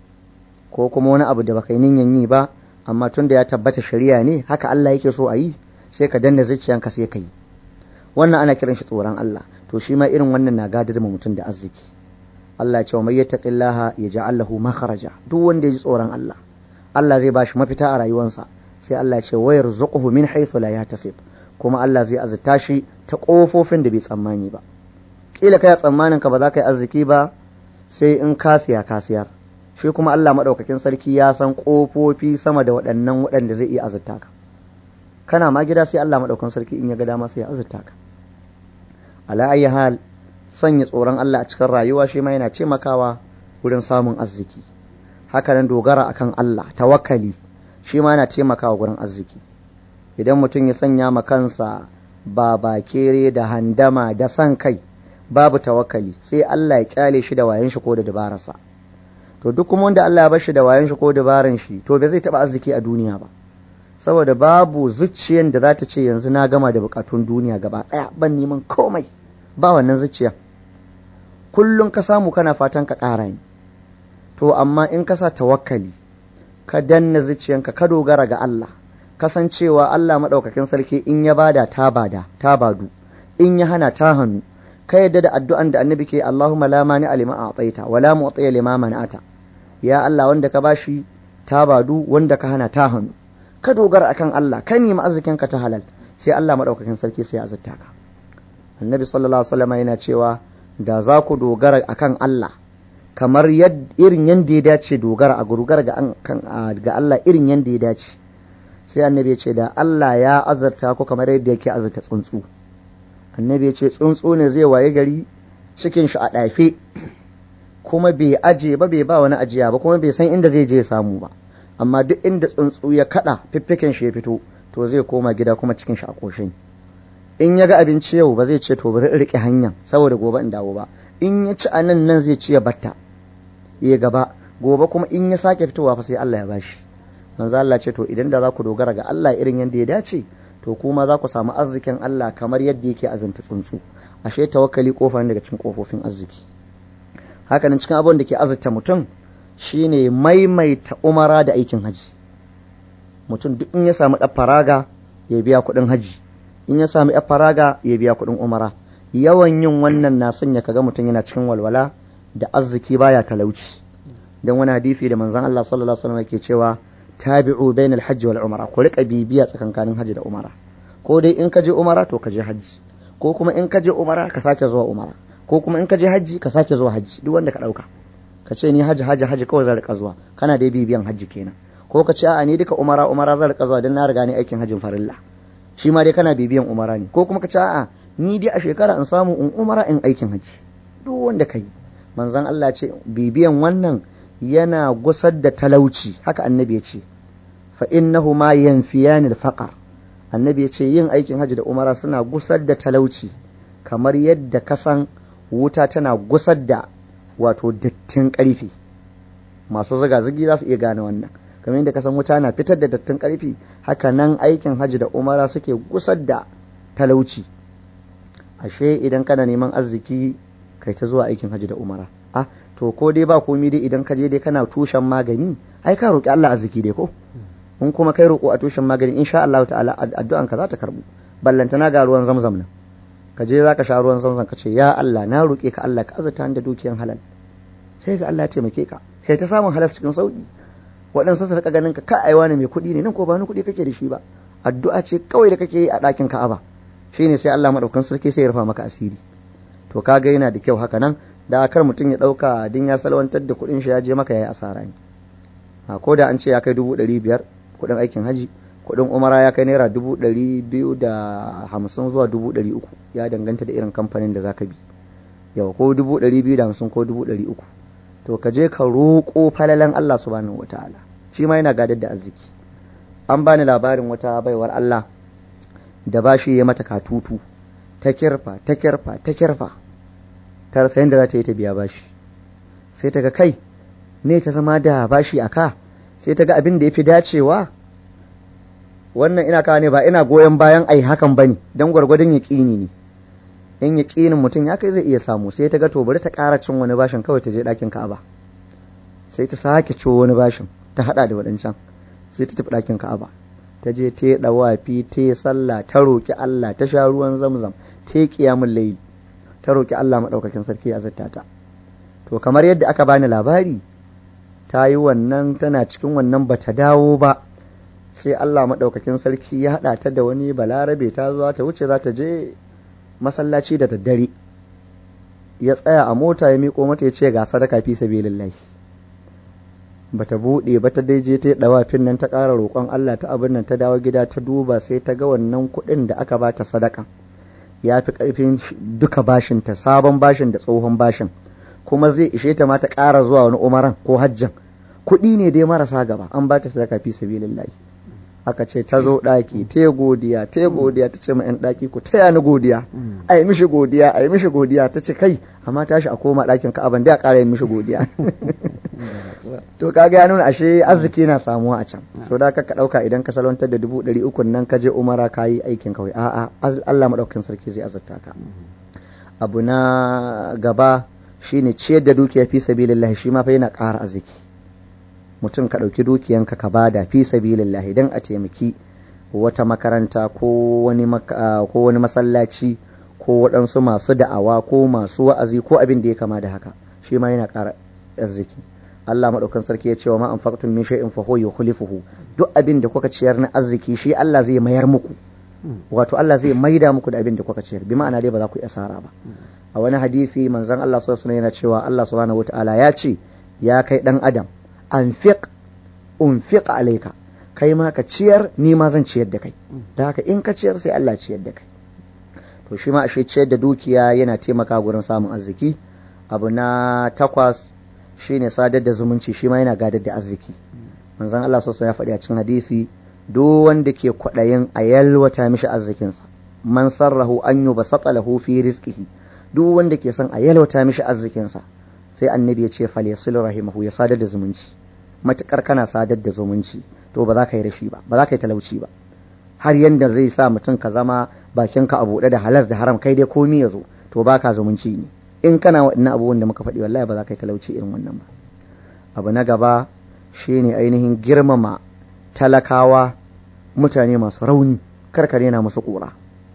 ko kuma wani abu da baka yi niyan yi ba amma tun da ya tabbata shari'a ne haka Allah yake so a yi sai ka danna zuciyanka sai ka yi wannan ana kiran shi tsoron Allah to shi ma irin wannan na gadar ma mutum da arziki Allah ya ce wa mai yattaqillaha yaj'al lahu makharaja duk wanda ya ji tsoron Allah Allah zai bashi mafita a rayuwarsa sai Allah ya ce wa yarzuquhu min haythu la yahtasib kuma Allah zai azurta shi ta kofofin da bai tsammani ba kila kai tsammanin ka ba za ka yi arziki ba sai in ka siya ka siyar shi kuma Allah madaukakin sarki ya san kofofi sama da waɗannan waɗanda zai iya azurta ka kana ma gida sai Allah madaukakin sarki in ya ga dama sai ya azurta ka ala ayi hal sanya tsoron Allah a cikin rayuwa shi ma yana taimakawa wurin samun arziki haka nan dogara akan Allah tawakkali shi ma yana taimakawa wurin arziki idan mutum ya sanya ma kansa babakere da handama da san kai babu tawakkali sai Allah ya kyale shi da wayan shi ko da dabararsa to duk kuma wanda Allah ya bar shi da wayan shi ko dabaran shi to bai zai taba arziki a duniya ba saboda babu zuciyan da za ta ce yanzu na gama da bukatun duniya gaba daya ban neman komai ba wannan zuciya kullum ka samu kana fatan ka ƙara ne to amma in ka sa tawakkali ka danna zuciyanka ka dogara ga Allah kasancewa Allah maɗaukakin sarki in ya bada ta bada ta badu in ya hana ta hannu ka yadda da addu'an da annabi ke Allahumma la mani alima a tsaita wa la mu'tiya lima mana'ata ya Allah wanda ka bashi ta badu wanda ka hana ta hannu ka dogara akan Allah ka nemi arzikin ka ta halal sai Allah madaukakin sarki sai ya azurta ka annabi sallallahu alaihi wasallam yana cewa da za ku dogara akan Allah kamar irin yanda ya dace dogara a dogara ga ga Allah irin yanda ya dace sai annabi ya ce da Allah ya azurta ku kamar yadda yake azurta tsuntsu annabi ya ce tsuntsu ne zai waye gari cikin shi a ɗafe kuma bai aje ba bai ba wani ajiya ba kuma bai san inda zai je ya samu ba amma duk inda tsuntsu ya kada fiffiken shi ya fito to zai koma gida kuma cikin shi a koshin in ya ga abinci yau ba zai ce to bari rike hanya saboda gobe in dawo ba in ya ci a nan nan zai ci ya batta ya gaba gobe kuma in ya sake fitowa fa sai Allah ya bashi manzo Allah ce to idan da za ku dogara ga Allah irin yadda ya dace to kuma za ku samu arzikin Allah kamar yadda yake azanta tsuntsu ashe tawakkali kofa daga cikin kofofin arziki hakanan cikin abin da ke azurta mutum shine maimaita umara da aikin haji mutum duk in ya samu ɗan faraga ya biya kuɗin haji in ya samu ɗan faraga ya biya kuɗin umara yawan yin wannan na sanya kaga mutum yana cikin walwala da arziki baya talauci dan wani hadisi da manzon Allah sallallahu alaihi wasallam yake cewa tabi'u bainal hajji wal umara ku rika bibiya tsakankanin haji da umara ko dai in ka je umara to ka je haji ko kuma in ka je umara ka sake zuwa umara ko kuma in ka je haji ka sake zuwa haji duk wanda ka dauka ka ce ni haji haji haji kawai zan rika zuwa kana dai bibiyan haji kenan ko ka ce a'a ni duka umara umara zan rika zuwa dan na riga ni aikin hajin farilla shi ma dai kana bibiyan umara ne ko kuma ka ce a'a ni dai a shekara in samu in umara in aikin haji duk wanda ka yi manzon Allah ce bibiyan wannan yana gusar da talauci haka annabi ya ce fa innahu ma yanfiyani al-faqr annabi ya ce yin aikin haji da umara suna gusar da talauci kamar yadda kasan wuta tana gusar da wato dattin ƙarfi masu zaga-zagi za su iya gane wannan kamar yadda kasan wuta na fitar da dattin ƙarfi haka nan aikin haji da umara suke gusar da talauci ashe idan kana neman arziki kai ta zuwa aikin haji da umara ah to ko dai ba komi dai idan ka je dai kana tushen magani ai ka roƙi Allah arziki dai ko in kuma kai roƙo a tushen magani insha Allah ta'ala addu'an ka za ta karbu ballantana ga ruwan zamzam nan ka je za ka sha ruwan zamzam ka ce ya Allah na roƙe ka Allah ka azurta da dukiyan halal sai ga Allah ya taimake ka kai ta samun halal cikin sauki waɗansu su rika ganin ka ka aiwa ne mai kuɗi ne nan ko ba ni kuɗi kake da shi ba addu'a ce kawai da kake yi a ɗakin Ka'aba shine sai Allah madaukakin sarki sai ya rufa maka asiri to kaga yana da kyau haka nan da kar mutum ya ɗauka din ya salwantar da kuɗin shi ya je maka ya yi asara ne a ko da an ce ya kai dubu ɗari biyar kuɗin aikin haji kuɗin umara ya kai naira dubu ɗari biyu da hamsin zuwa dubu ɗari uku ya danganta da irin kamfanin da zaka bi yau ko dubu ɗari biyu da hamsin ko dubu ɗari uku to ka je ka roƙo falalan Allah subhanahu wa ta'ala shi ma yana gadar da arziki an bani labarin wata baiwar Allah da bashi ya mata katutu ta kirfa ta kirfa ta kirfa ta rasa yadda za ta yi ta biya bashi sai ta ga kai ne ta zama da bashi a ka sai ta ga abin da ya fi dacewa wannan ina kawo ne ba ina goyon bayan ai hakan bane don gwargwadon yaƙini ne in yaƙinin mutum ya kai zai iya samu sai ta ga to bari ta ƙara cin wani bashin kawai ta je ɗakin ka'aba sai ta sake ciwo wani bashin ta haɗa da waɗancan sai ta tafi ɗakin ka'aba ta je ta yi ɗawafi ta yi sallah ta roƙi Allah ta sha ruwan zamzam ta yi ƙiyamun layi ta roƙi Allah maɗaukakin sarki ya zata ta to kamar yadda aka bani labari ta yi wannan tana cikin wannan ba ta dawo ba sai Allah maɗaukakin sarki ya haɗa ta da wani balarabe ta zuwa ta wuce za ta je masallaci da daddare ya tsaya a mota ya miƙo mata ya ce ga sadaka fi sabilillahi bata buɗe ba ta daije ta ɗawafin nan ta ƙara roƙon Allah ta abin nan ta dawo gida ta duba sai ta ga wannan kuɗin da aka bata sadaka ya fi ƙarfin duka bashin ta sabon bashin da tsohon bashin kuma zai ishe ta ma ta ƙara zuwa wani umaran ko hajjan kuɗi ne dai marasa gaba an bata sadaka fi sabilillahi aka ce ta zo ɗaki ta godiya ta godiya ta ce ma 'yan ɗaki ku taya ni godiya a yi mishi godiya a yi mishi godiya ta ce kai amma tashi a koma ɗakin ka'aban da a ƙara yin mishi godiya to kaga ya nuna ashe arziki na samuwa a can so da ka ɗauka idan ka salwantar da dubu ɗari uku nan ka je umara ka yi aikin kawai a'a Allah maɗaukakin sarki zai azurta ka abu na gaba shine ciyar da dukiya fi sabilillah shi ma fa yana ƙara arziki mutum ka ɗauki dukiyanka ka bada fi sabilillah idan a taimaki wata makaranta ko wani ko wani masallaci ko waɗansu masu da'awa ko masu wa'azi ko abin da ya kama da haka shi ma yana ƙara arziki Allah madaukan sarki ya ce wa ma anfaqtum min shay'in fa huwa yukhlifuhu duk abin da kuka ciyar na arziki shi Allah zai mayar muku wato Allah zai maida muku da abin da kuka ciyar bi ma'ana dai ba za ku yi asara ba a wani hadisi manzon Allah sallallahu alaihi yana cewa Allah subhanahu wataala ya ce ya kai dan adam anfiq unfiq alayka kai ma ka ciyar ni ma zan ciyar da kai da haka in ka ciyar sai Allah ciyar da kai to shi ma ashe ciyar da dukiya yana taimaka gurin samun arziki abu na takwas shine sadar da zumunci shi ma yana gadar da arziki manzon Allah sallallahu ya faɗi a cikin hadisi duk wanda ke kwaɗayin a yalwata mishi arzikinsa man sarrahu an yubsata lahu fi rizqihi duk wanda ke son a yalwata mishi arzikinsa sai annabi ya ce falyasil rahimahu ya sadar da zumunci matukar kana sadar da zumunci to ba za ka yi rashi ba ba za ka yi talauci ba har yanda zai sa mutum ka zama bakinka a buɗe da halas da haram kai dai komi ya zo to baka zumunci ne in kana waɗannan abubuwan da muka faɗi wallahi ba za ka yi talauci irin wannan ba abu na gaba shine ainihin girmama talakawa mutane masu rauni karkare na musu ƙura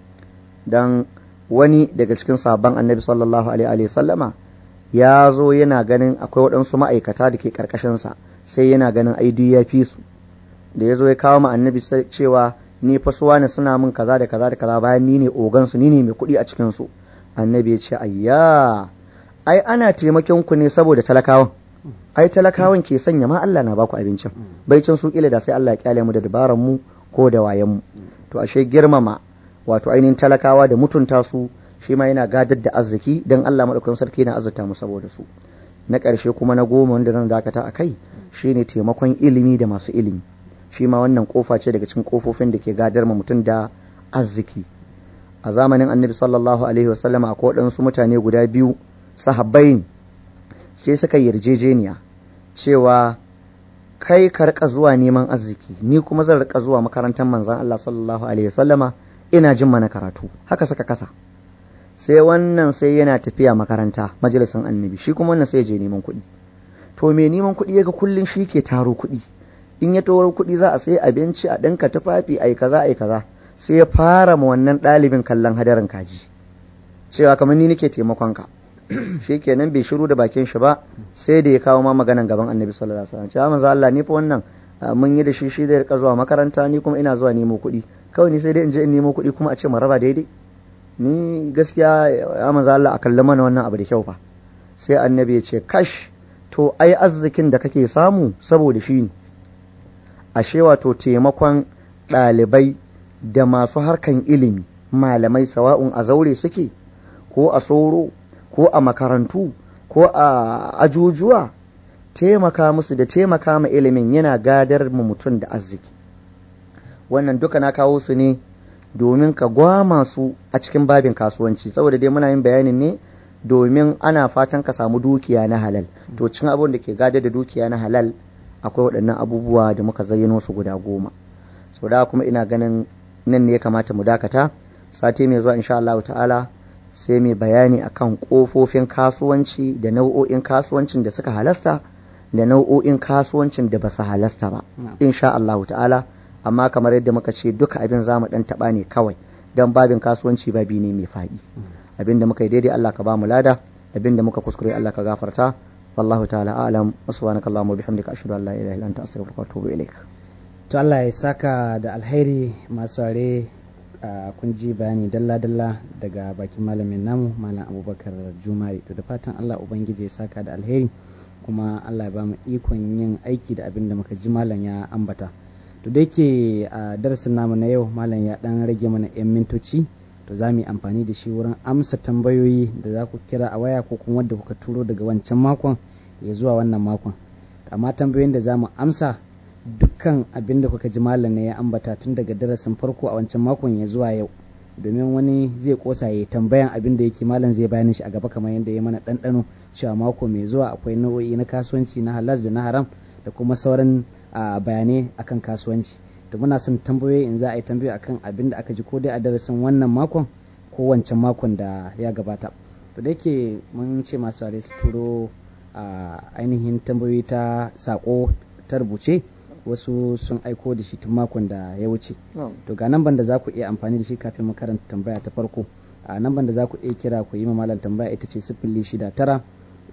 don wani daga cikin sabon annabi sallallahu alaihi sallama ya zo yana ganin akwai waɗansu ma'aikata da ke ƙarƙashinsa sai yana ganin aidu ya fi su da ya zo ya kawo ma annabi cewa ni fa suwa ne suna min kaza da kaza da kaza bayan ni ne ogansu ni ne mai kuɗi a cikinsu annabi ya ce ayya ai ana taimakon ku ne saboda talakawan ai talakawan ke sanya ma Allah na baku abincin bai can su kila da sai Allah ya kyale mu da dabaran mu ko da wayan mu to ashe girmama wato ainihin talakawa da mutunta su shi ma yana gadar da arziki dan Allah madaukakin sarki yana azurta mu saboda su na ƙarshe kuma na goma wanda zan dakata a kai shine taimakon ilimi da masu ilimi shi ma wannan kofa ce daga cikin kofofin da ke gadar ma mutum da arziki a zamanin annabi sallallahu alaihi wasallam akwai waɗansu mutane guda biyu sahabbai sai suka yarjejeniya cewa kai ka rika zuwa neman arziki ni kuma zan rika zuwa makarantar manzon Allah sallallahu alaihi wasallama ina jin mana karatu haka suka kasa sai wannan sai yana tafiya makaranta majalisin annabi shi kuma wannan sai je neman kuɗi to me neman kuɗi yaga kullun shi ke taro kuɗi in ya tawar kuɗi za a sai abinci a ɗinka tufafi ai kaza ai kaza sai ya fara ma wannan ɗalibin kallon hadarin kaji cewa kamar ni nake taimakon ka shi kenan bai shiru da bakin shi ba sai da ya kawo ma maganan gaban annabi sallallahu alaihi wasallam cewa manzo Allah ni fa wannan mun yi da shi shi zai rika zuwa makaranta ni kuma ina zuwa nemo kuɗi kawai ni sai dai in je in nemo kuɗi kuma a ce mu raba daidai ni gaskiya ya manzo Allah a kalli mana wannan abu da kyau fa sai annabi ya ce kash to ai arzikin da kake samu saboda shi ne ashe wato taimakon ɗalibai da masu harkan ilimi malamai sawa'un a zaure suke ko a soro ko a makarantu ko a ajujuwa taimaka musu da taimaka ma ilimin yana gadar mu mutum da arziki wannan duka na kawo su ne domin ka gwama su a cikin babin kasuwanci saboda dai muna yin bayanin ne domin ana fatan ka samu dukiya na halal to cikin abin da ke gadar da dukiya na halal akwai waɗannan abubuwa da muka zayyano su guda goma so da kuma ina ganin nan ne ya kamata mu dakata sati mai zuwa insha Allah ta'ala sai mai bayani akan kofofin kasuwanci da nau'o'in kasuwancin da suka halasta da nau'o'in kasuwancin da ba su halasta ba insha Allah ta'ala amma kamar yadda muka ce duka abin za mu dan taba ne kawai don babin kasuwanci babi ne mai faɗi abin da muka yi daidai Allah ka ba mu lada abin da muka kuskure Allah ka gafarta wallahu ta'ala a'lam subhanaka allahumma bihamdika ashhadu an la ilaha illa anta astaghfiruka wa atubu ilaik to Allah ya saka da alheri masu ware kun ji bayani dalla-dalla daga bakin malamin namu malam abubakar jumari to da fatan Allah ubangiji ya saka da alheri kuma Allah ya ba mu ikon yin aiki da abin da muka ji malam ya ambata to da yake a darasin namu na yau malam ya dan rage mana 'yan mintoci to za mu yi amfani da shi wurin amsa tambayoyi da za ku kira a waya ko kuma wadda kuka turo daga wancan makon ya zuwa wannan makon amma tambayoyin da za mu amsa dukkan abin da kuka ji malam ne ya ambata tun daga darasin farko a wancan makon ya zuwa yau domin wani zai kosa ya tambayan abin da yake malam zai bayanin shi a gaba kamar yadda ya mana ɗanɗano cewa mako mai zuwa akwai nau'o'i na kasuwanci na halas da na haram da kuma sauran bayanai akan kasuwanci da muna son tambayoyi in za a yi tambayoyi akan abin da aka ji ko dai a darasin wannan makon ko wancan makon da ya gabata to da yake mun ce masu su turo ainihin tambayoyi ta sako ta rubuce wasu sun aiko da shi tun makon da ya wuce to ga namban da za ku iya amfani da shi kafin makaranta tambaya ta farko a namban da za ku iya kira ku yi malam tambaya ita ce sifili shida tara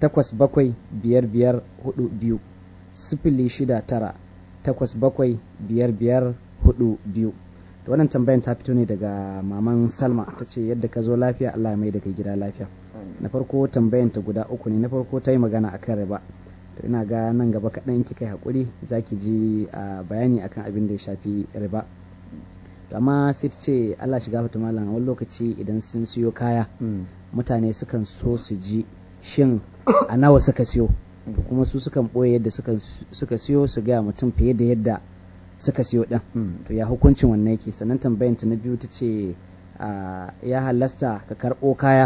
takwas bakwai biyar biyar hudu biyu sifili shida tara takwas bakwai biyar biyar hudu biyu da wannan tambayan ta fito ne daga maman salma ta ce yadda ka zo lafiya allah mai da kai gida lafiya na farko tambayan ta guda uku ne na farko ta yi magana akan riba to ina ga nan gaba kaɗan kika yi haƙuri za ki ji bayani akan abin da ya shafi riba to amma sai ta ce allah shiga fata malam wani lokaci idan sun siyo kaya mutane sukan so su ji shin a nawa suka siyo to kuma su sukan ɓoye yadda suka siyo su gaya mutum fiye da yadda suka siyo ɗin to ya hukuncin wannan yake sannan tambayan ta na biyu ta ce ya halasta ka karɓo kaya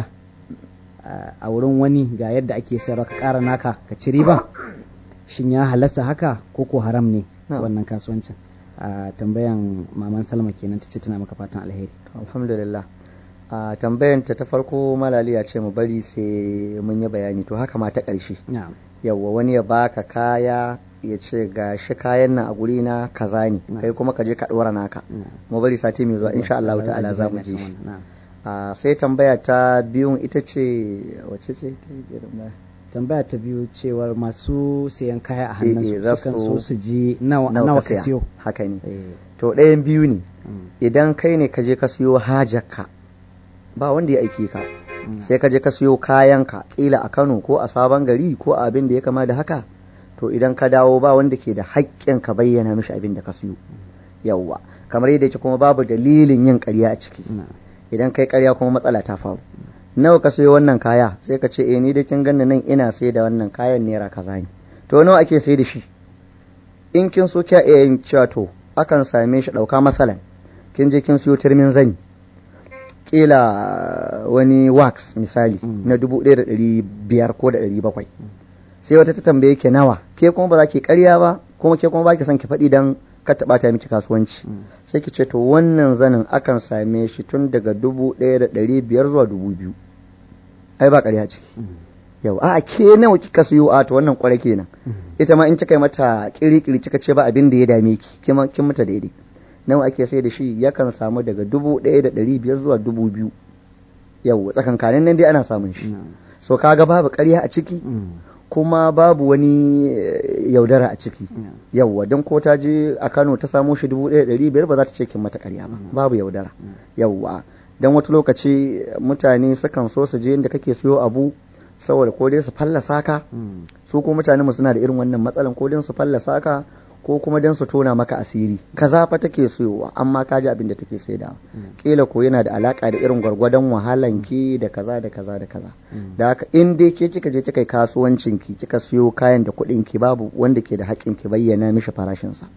a wurin wani ga yadda ake sayarwa ka ƙara naka ka ci riba shin ya halasta haka ko ko haram ne wannan kasuwancin a tambayan maman salma kenan ta ce tana maka fatan alheri alhamdulillah a tambayan ta ta farko malaliya ce mu bari sai mun yi bayani to haka ma ta ƙarshe yawwa wani ya baka kaya ya ce ga shi kayan nan a guri na kaza ne kai kuma ka je ka ɗora naka mu bari sati mai zuwa insha Allah ta'ala za mu ji shi sai tambaya ta biyun ita ce wace ce ta tambaya ta biyu cewar masu sayan kaya a hannun su sukan so su ji nawa ka siyo haka ne to ɗayan biyu ne idan kai ne ka je ka siyo hajarka ba wanda ya aiki ka sai ka je ka siyo kayanka kila a Kano ko a sabon gari ko a abin da ya kama da haka to idan ka dawo ba wanda ke da haƙƙin ka bayyana mishi abin da ka siyo yawwa kamar yadda yake kuma babu dalilin yin ƙarya a ciki idan kai ƙarya kuma matsala ta faru nawa ka sayo wannan kaya sai ka ce eh ni da kin ganna nan ina sai da wannan kayan naira kaza ne to nawa ake sai da shi in kin so kya iya yin cewa to akan same shi ɗauka matsalan kin je kin siyo turmin zani kila wani wax misali na dubu ɗaya da ɗari biyar ko da ɗari bakwai sai wata ta tambaye ke nawa ke kuma ba za ki karya ba kuma ke kuma ba ki son ki faɗi don ka taɓa ta miki kasuwanci sai ki ce to wannan zanin akan same shi tun daga dubu ɗaya da ɗari biyar zuwa dubu biyu ai ba ƙarya ciki yau a ke nawa kika siyo a to wannan kwarai kenan ita ma in kika yi mata kiri-kiri kika ce ba abin da ya dame ki kin mata daidai nawa ake sai da shi yakan samu daga dubu ɗaya da ɗari biyar zuwa dubu biyu yau tsakankanin nan dai ana samun shi so kaga babu ƙarya a ciki kuma babu wani yaudara a ciki yawwa don ko ta je a kano ta samo shi dubu ɗaya ɗari biyar ba za ta ce kin mata ƙarya ba babu yaudara yawwa don wata lokaci mutane sukan so su je inda kake siyo abu saboda ko dai su fallasa ka su ko mutane mu suna da irin wannan matsalan ko dai su fallasa ka ko kuma don su tona maka asiri kaza fa take siyowa amma ka ji abin da take saidawa kila ko yana da alaka da irin gwargwadon wahalan ki da kaza da kaza da kaza da haka in dai ke kika je kika yi kasuwancin ki kika siyo kayan da kuɗin ki babu wanda ke da haƙƙin ki bayyana mishi farashin sa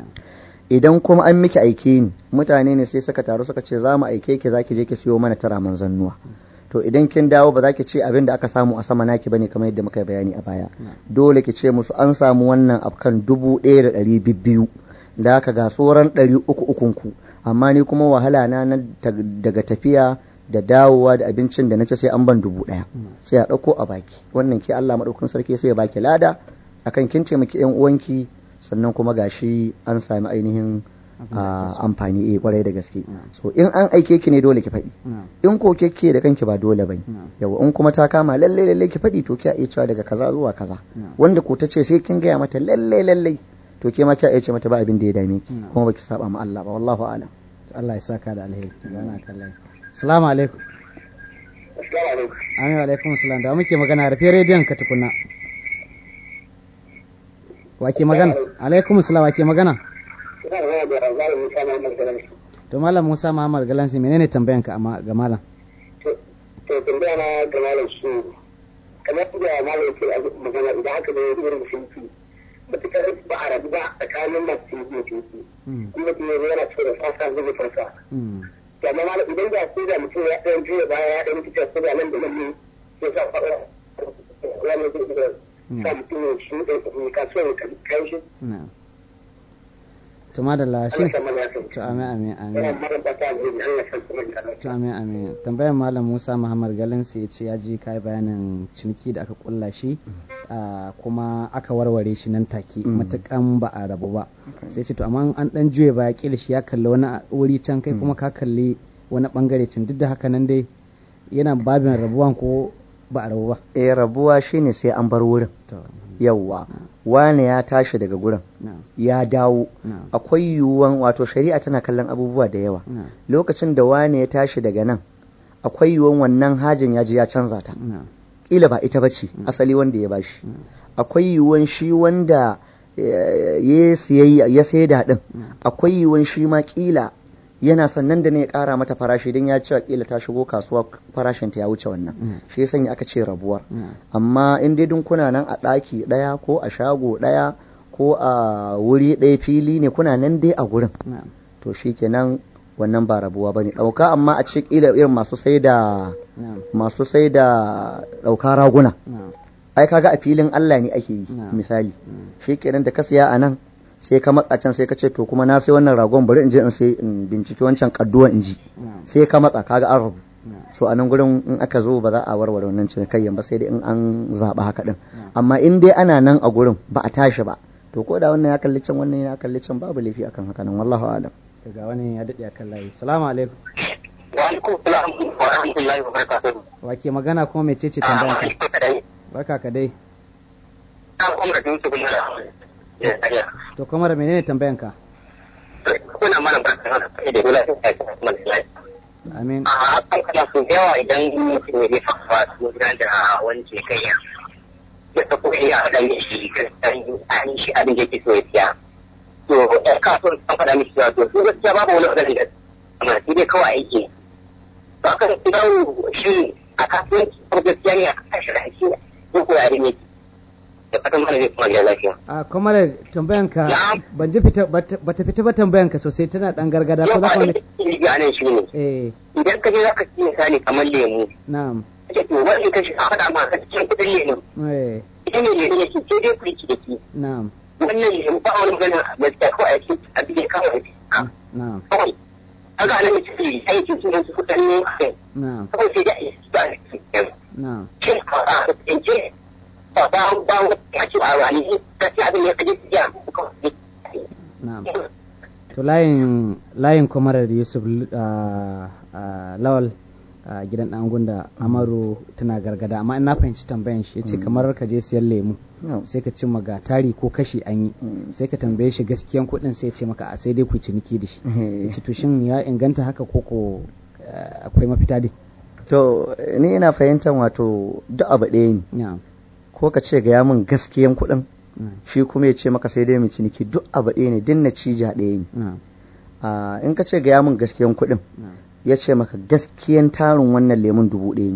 idan kuma an miki aike ni mutane ne sai suka taru suka ce za mu aike ki zaki je ki siyo mana tara manzannuwa to idan kin dawo ba za ki ce abin da aka samu a sama naki bane kamar yadda muka yi bayani a baya dole ki ce musu an samu wannan afkan dubu ɗaya da ɗari biyu da aka ga tsoron ɗari uku ukun ku amma ni kuma wahala na daga tafiya da dawowa da abincin da na ce sai an ban dubu ɗaya sai a ɗauko a baki wannan ke Allah maɗaukin sarki sai ya baki lada akan kin ce miki ƴan uwanki sannan kuma gashi an sami ainihin amfani eh kwarai da gaske so in an aike ki ne dole ki faɗi in ko ke da kanki ba dole bane yawa in kuma ta kama lalle lalle ki faɗi to kiya iya cewa daga kaza zuwa kaza wanda ko ta ce sai kin gaya mata lalle lalle to ke ma kiya iya ce mata ba abin da ya dame ki kuma baki saba ma Allah ba wallahu a'lam Allah ya saka da alheri yana kallon assalamu alaikum Amin wa alaikum salam da muke magana rufe rediyon ka tukuna wake magana alaikum salam wake magana to malam musa muhammad galansi menene tambayanka ga malam to tambaya na ga malam shi kamar da malam yake magana idan haka da irin musulunci matukar ba a rabu ba tsakanin masu mutunci kuma mutum ya yana cewa da fasa zai fasa to amma malam idan da ko da mutum ya ɗan juya baya ya ɗan fitar ko da nan da nan ne sai sa faɗa wani zai iya sa mutum ya shi ne kasuwa ya kai shi to madalla shi to amin amin amin to amin amin tambayar malam Musa Muhammad Galansi ya ce ya ji kai bayanin ciniki da aka kulla shi kuma aka warware shi nan take matukan ba a rabu ba sai ce to amma an dan juye ba kila shi ya kalli wani wuri can kai kuma ka kalli wani bangare can duk da haka nan dai yana babin rabuwan ko ba a rabu ba eh rabuwa shine sai an bar wurin to yawwa wane ya tashi daga gurin na'am ya dawo na'am akwai yiwuwan wato shari'a tana kallon abubuwa da yawa na'am lokacin da wane ya tashi daga nan akwai yiwuwan wannan hajin ya je ya canza ta na'am kila ba ita bace asali wanda ya bashi akwai yiwuwan shi wanda eh, ya siyayya ya saida din akwai yiwuwan shi ma kila yana sannan da ne ya kara mata farashi don ya cewa kila ta shigo kasuwa farashin ta ya wuce wannan shi ya sanya aka ce rabuwar na'am amma in dai dun kuna nan a ɗaki ɗaya ko a shago ɗaya ko a wuri ɗaya fili ne kuna nan dai a gurin na'am to shi kenan wannan ba rabuwa ba ne ɗauka amma a ce ƙila irin masu sai da na'am masu sai da ɗauka raguna na'am ai kaga a filin Allah ne ake yi Na'am. misali shi kenan da ka siya a nan sai ka matsa can sai ka ce to kuma na sai wannan ragon bari in je in sai in binciki wancan kadduwan in ji na'am sai ka matsa kaga an rabu na'am so a nan gurin in aka zo ba za a warware wannan cinikayyan ba sai dai in an zaɓa haka din amma in dai ana nan a gurin ba a tashi ba to ko da wannan ya kalli can wannan ya kalli can babu laifi akan haka nan wallahu alam daga wani ya daɗe akan layi salamu alaikum wa alaikum salam wa rahmatullahi wa barakatuh wa ke magana kuma mai cece tambayan ka barka ka dai an kuma da su kuma da to kuma da menene tambayan ka kuna mana barka da da dole sai ka kuma da amin a kan kana su da yawa idan mutum ya jefa ba su gudanar da wani cinikayya ya ta kuma ya haɗa ne shi kan shi abin da yake so ya siya to ɗan kasuwar an faɗa mishi cewa to su gaskiya babu wani wadanda da amma sai dai kawai aiki to aka da dawo shi a kasuwanci ko gaskiya ne a kashe da shi ko ko yare ne da fatan mana zai kuma gida lafiya a kuma da tambayan ka Na'am. ban ji fita bata bata fita ba tambayan ka sosai tana dan gargada ko yau za ba ka wani wani ga nan shi ne eh idan ka je za ka ci misali kamar lemu na'am kake to wani ka shi a faɗa ma ka cikin kuɗin lemu eh idan ne lemu ne shi sai dai ku yi ciniki na'am wannan lemu ba wani magana gaskiya kawai a cikin abin da kawai na'am kawai kaga nan mutum aikin su su kuɗin ne kai na'am kawai sai dai a yi ba a cikin na'am shin a a cikin ba ba ba ya ce a wani gaskiya abin da ya kaje ya kawai na'am to layin layin kwamarar yusuf ah, ah, lawal a gidan dan gunda amaru tana gargada amma in na fahimci tambayan shi yace kamar ka je siyan lemu No. sai ka cimma ga tari ko kashi an yi Mm. sai ka tambaye shi gaskiyan kuɗin sai ya ce maka a sai dai ku ciniki da shi yace to shin ya inganta haka ko ko eh, akwai mafita dai to ni ina fahimtar wato duk abu ɗaya ne na'am ko ka ce gaya min gaskiyan kuɗin na'am shi kuma ya ce maka sai dai mu ciniki duk abu ɗaya ne din natija ɗaya ne na'am Ah, in ka ce gaya min gaskiyan kuɗin na'am ya ce maka gaskiyan tarin wannan lemun dubu ɗaya ne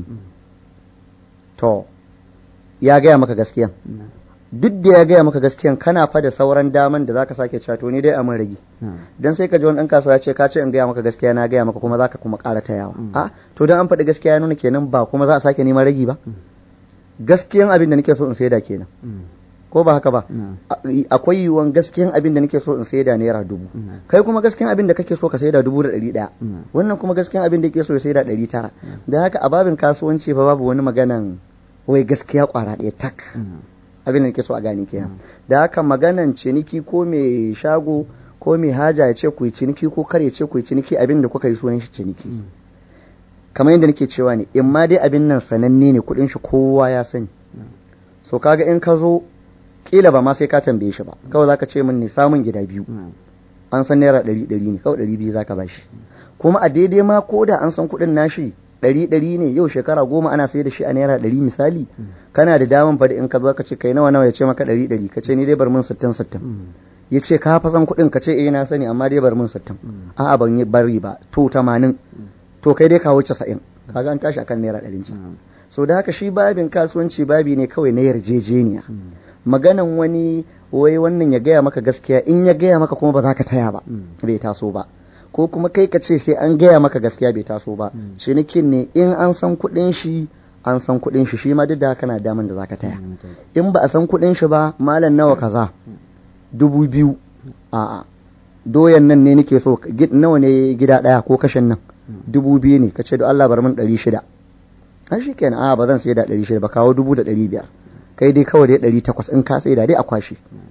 to ya gaya maka gaskiyan na'am duk da ya gaya maka gaskiyan kana fa da sauran daman da zaka sake cewa to ni dai a mun rage na'am dan sai ka ji wani ɗan kasuwa ya ce ka ce in gaya maka gaskiya na gaya maka kuma zaka kuma ƙara tayawa Mm. a to dan an faɗi gaskiya ya nuna kenan ba kuma za a sake neman ragi ba gaskiyan abin da nake so in saida kenan Mm. ko ba haka ba na'am A- akwai yiwuwan gaskiyan abin da nake so in saida naira dubu na'am kai kuma gaskiyan abin da kake so ka saida dubu da ɗari ɗaya na'am wannan kuma gaskiyan abin da yake so ya saida ɗari tara da haka a babin kasuwanci fa babu wani maganan wai gaskiya ƙwara ɗaya tak na'am abin da nake so a gane kenan da haka maganan ciniki ko mai shago ko mai haja ya ce ku yi ciniki ko kar ya ce ku yi ciniki abin da kuka yi sunan shi ciniki Mm. kamar yadda nake cewa ne in ma dai abin nan sananne ne kuɗin shi kowa ya sani so kaga in ka zo kila ba ma sai ka tambaye shi ba kawai zaka ce min ne samun gida biyu na'am an san naira ɗari ɗari ne kawai ɗari biyu zaka bashi kuma a daidai ma ko da an san kuɗin nashi ɗari ɗari ne yau shekara goma ana sai da shi a naira ɗari misali kana da daman fa da in ka zo ka ce kai nawa nawa ya ce maka ɗari ɗari ka ce ni dai bar min sittin sittin Mm. ya ce ka fa san kuɗin ka ce eh na sani amma dai bar min sittin a'a ban yi bari ba to tamanin to kai dai kawo casa'in kaga an tashi akan naira ɗarin can na'am so da haka shi babin kasuwanci babi ne kawai na yarjejeniya Mm. maganan wani wai wannan ya gaya maka gaskiya in ya gaya maka kuma ba za ka taya ba Mm. bai taso ba ko kuma kai ka ce sai an gaya maka gaskiya bai taso ba Mm. cinikin ne in an san kuɗin shi an san kuɗin shi shi ma duk da haka na daman da za ka taya Mm. in ba a san kuɗin shi ba malam nawa kaza dubu biyu a'a doyan nan ne nake so gid- nawa ne gida ɗaya ko kashin nan dubu biyu ne ka ce da Allah bar min ɗari shida an shi kenan a ba zan sai da ɗari shida ba kawo dubu da ɗari biyar kai dai kawai dai ɗari takwas in ka sai da dai a kwashe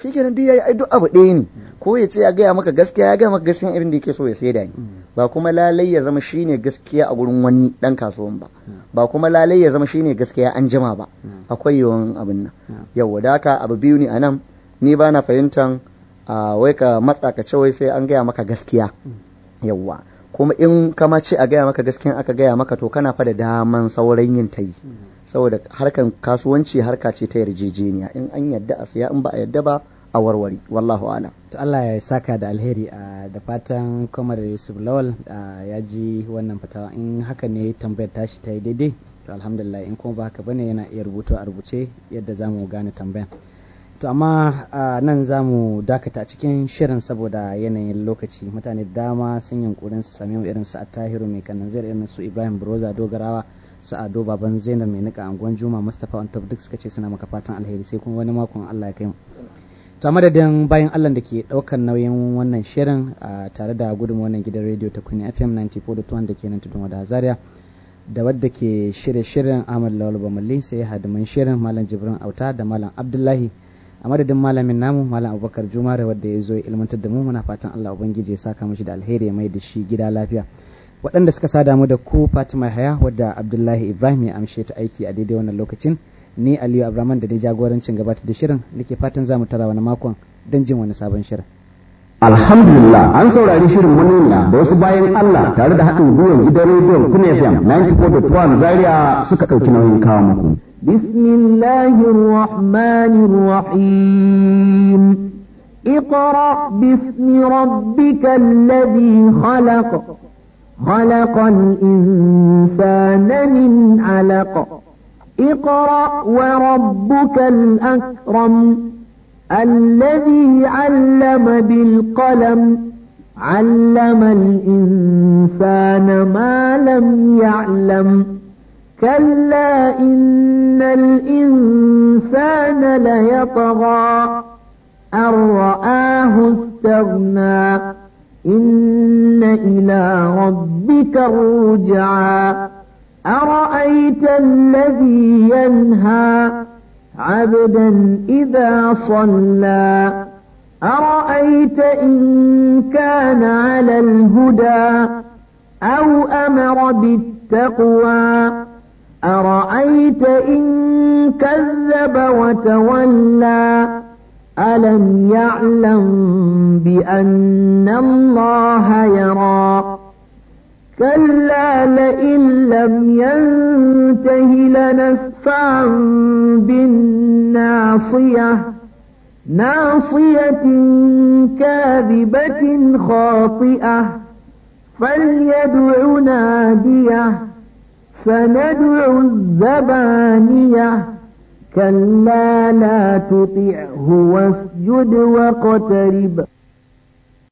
shi kenan duk yayi ai duk abu ɗaya ne ko ya ce ya gaya maka gaskiya ya gaya maka gaskiya irin da yake so ya saida ni ba kuma lalai ya zama shine gaskiya a gurin wani dan kasuwan ba ba kuma lalai ya zama shine gaskiya an jima ba akwai yawan abin nan yawa da haka abu biyu ne anan ni ba na fahimtan a wai ka matsa ka ce wai sai an gaya maka gaskiya yawa kuma in kama ce a gaya maka gaskiya aka gaya maka to kana fa da daman sauran yin ta yi saboda harkan kasuwanci harka ce ta yarjejeniya in an yadda a siya in ba a yadda ba a warware wallahu alam to Allah ya saka da alheri a da fatan Komar Yusuf Lawal ya ji wannan fatawa in haka ne tambayar tashi ta yi daidai to alhamdulillah in kuma ba haka bane yana iya rubutu a rubuce yadda zamu gane tambayan to amma nan za mu dakata cikin shirin saboda yanayin lokaci mutane dama sun yunkurin su sami irin su attahiru mai kanan zai irin su ibrahim broza dogarawa su ado baban zainab mai nika anguwan juma mustapha on top duk suka ce suna maka fatan alheri sai kuma wani makon allah ya kai mu to madadin bayan allah da ke ɗaukar nauyin wannan shirin tare da gudun wannan gidan rediyo ta kuni fm 94.1 da ke nan tudun wada zaria da wadda ke shirye shirin ahmad lawal bamalli sai hadiman shirin malam jibrin auta da malam abdullahi a madadin malamin namu malam abubakar jumare wadda ya zo ya ilmantar da mu muna fatan allah ubangiji ya saka mishi da alheri ya mai da shi gida lafiya waɗanda suka sada mu da ku fatima haya wadda abdullahi ibrahim ya amshe ta aiki a daidai wannan lokacin ni aliyu abraman da ni jagorancin gabatar da shirin nake fatan za mu tara wani makon don jin wani sabon shirin Alhamdulillah an saurari shirin manuniya da wasu bayan Allah tare da haɗin gwiwar gidan rediyon Kun FM 94.1 Zaria suka ɗauki nauyin kawo muku. بسم الله الرحمن الرحيم اقرأ باسم ربك الذي خلق خلق الإنسان من علق اقرأ وربك الأكرم الذي علم بالقلم علم الإنسان ما لم يعلم كلا إن الإنسان ليطغى أن رآه استغنى إن إلى ربك الرجعى أرأيت الذي ينهى عبدا إذا صلى أرأيت إن كان على الهدى أو أمر بالتقوى أرأيت إن كذب وتولى ألم يعلم بأن الله يرى كلا لئن لم ينته لنسفعا بالناصية ناصية كاذبة خاطئة فليدع ناديه سندع الزبانية كلا لا تطعه واسجد واقترب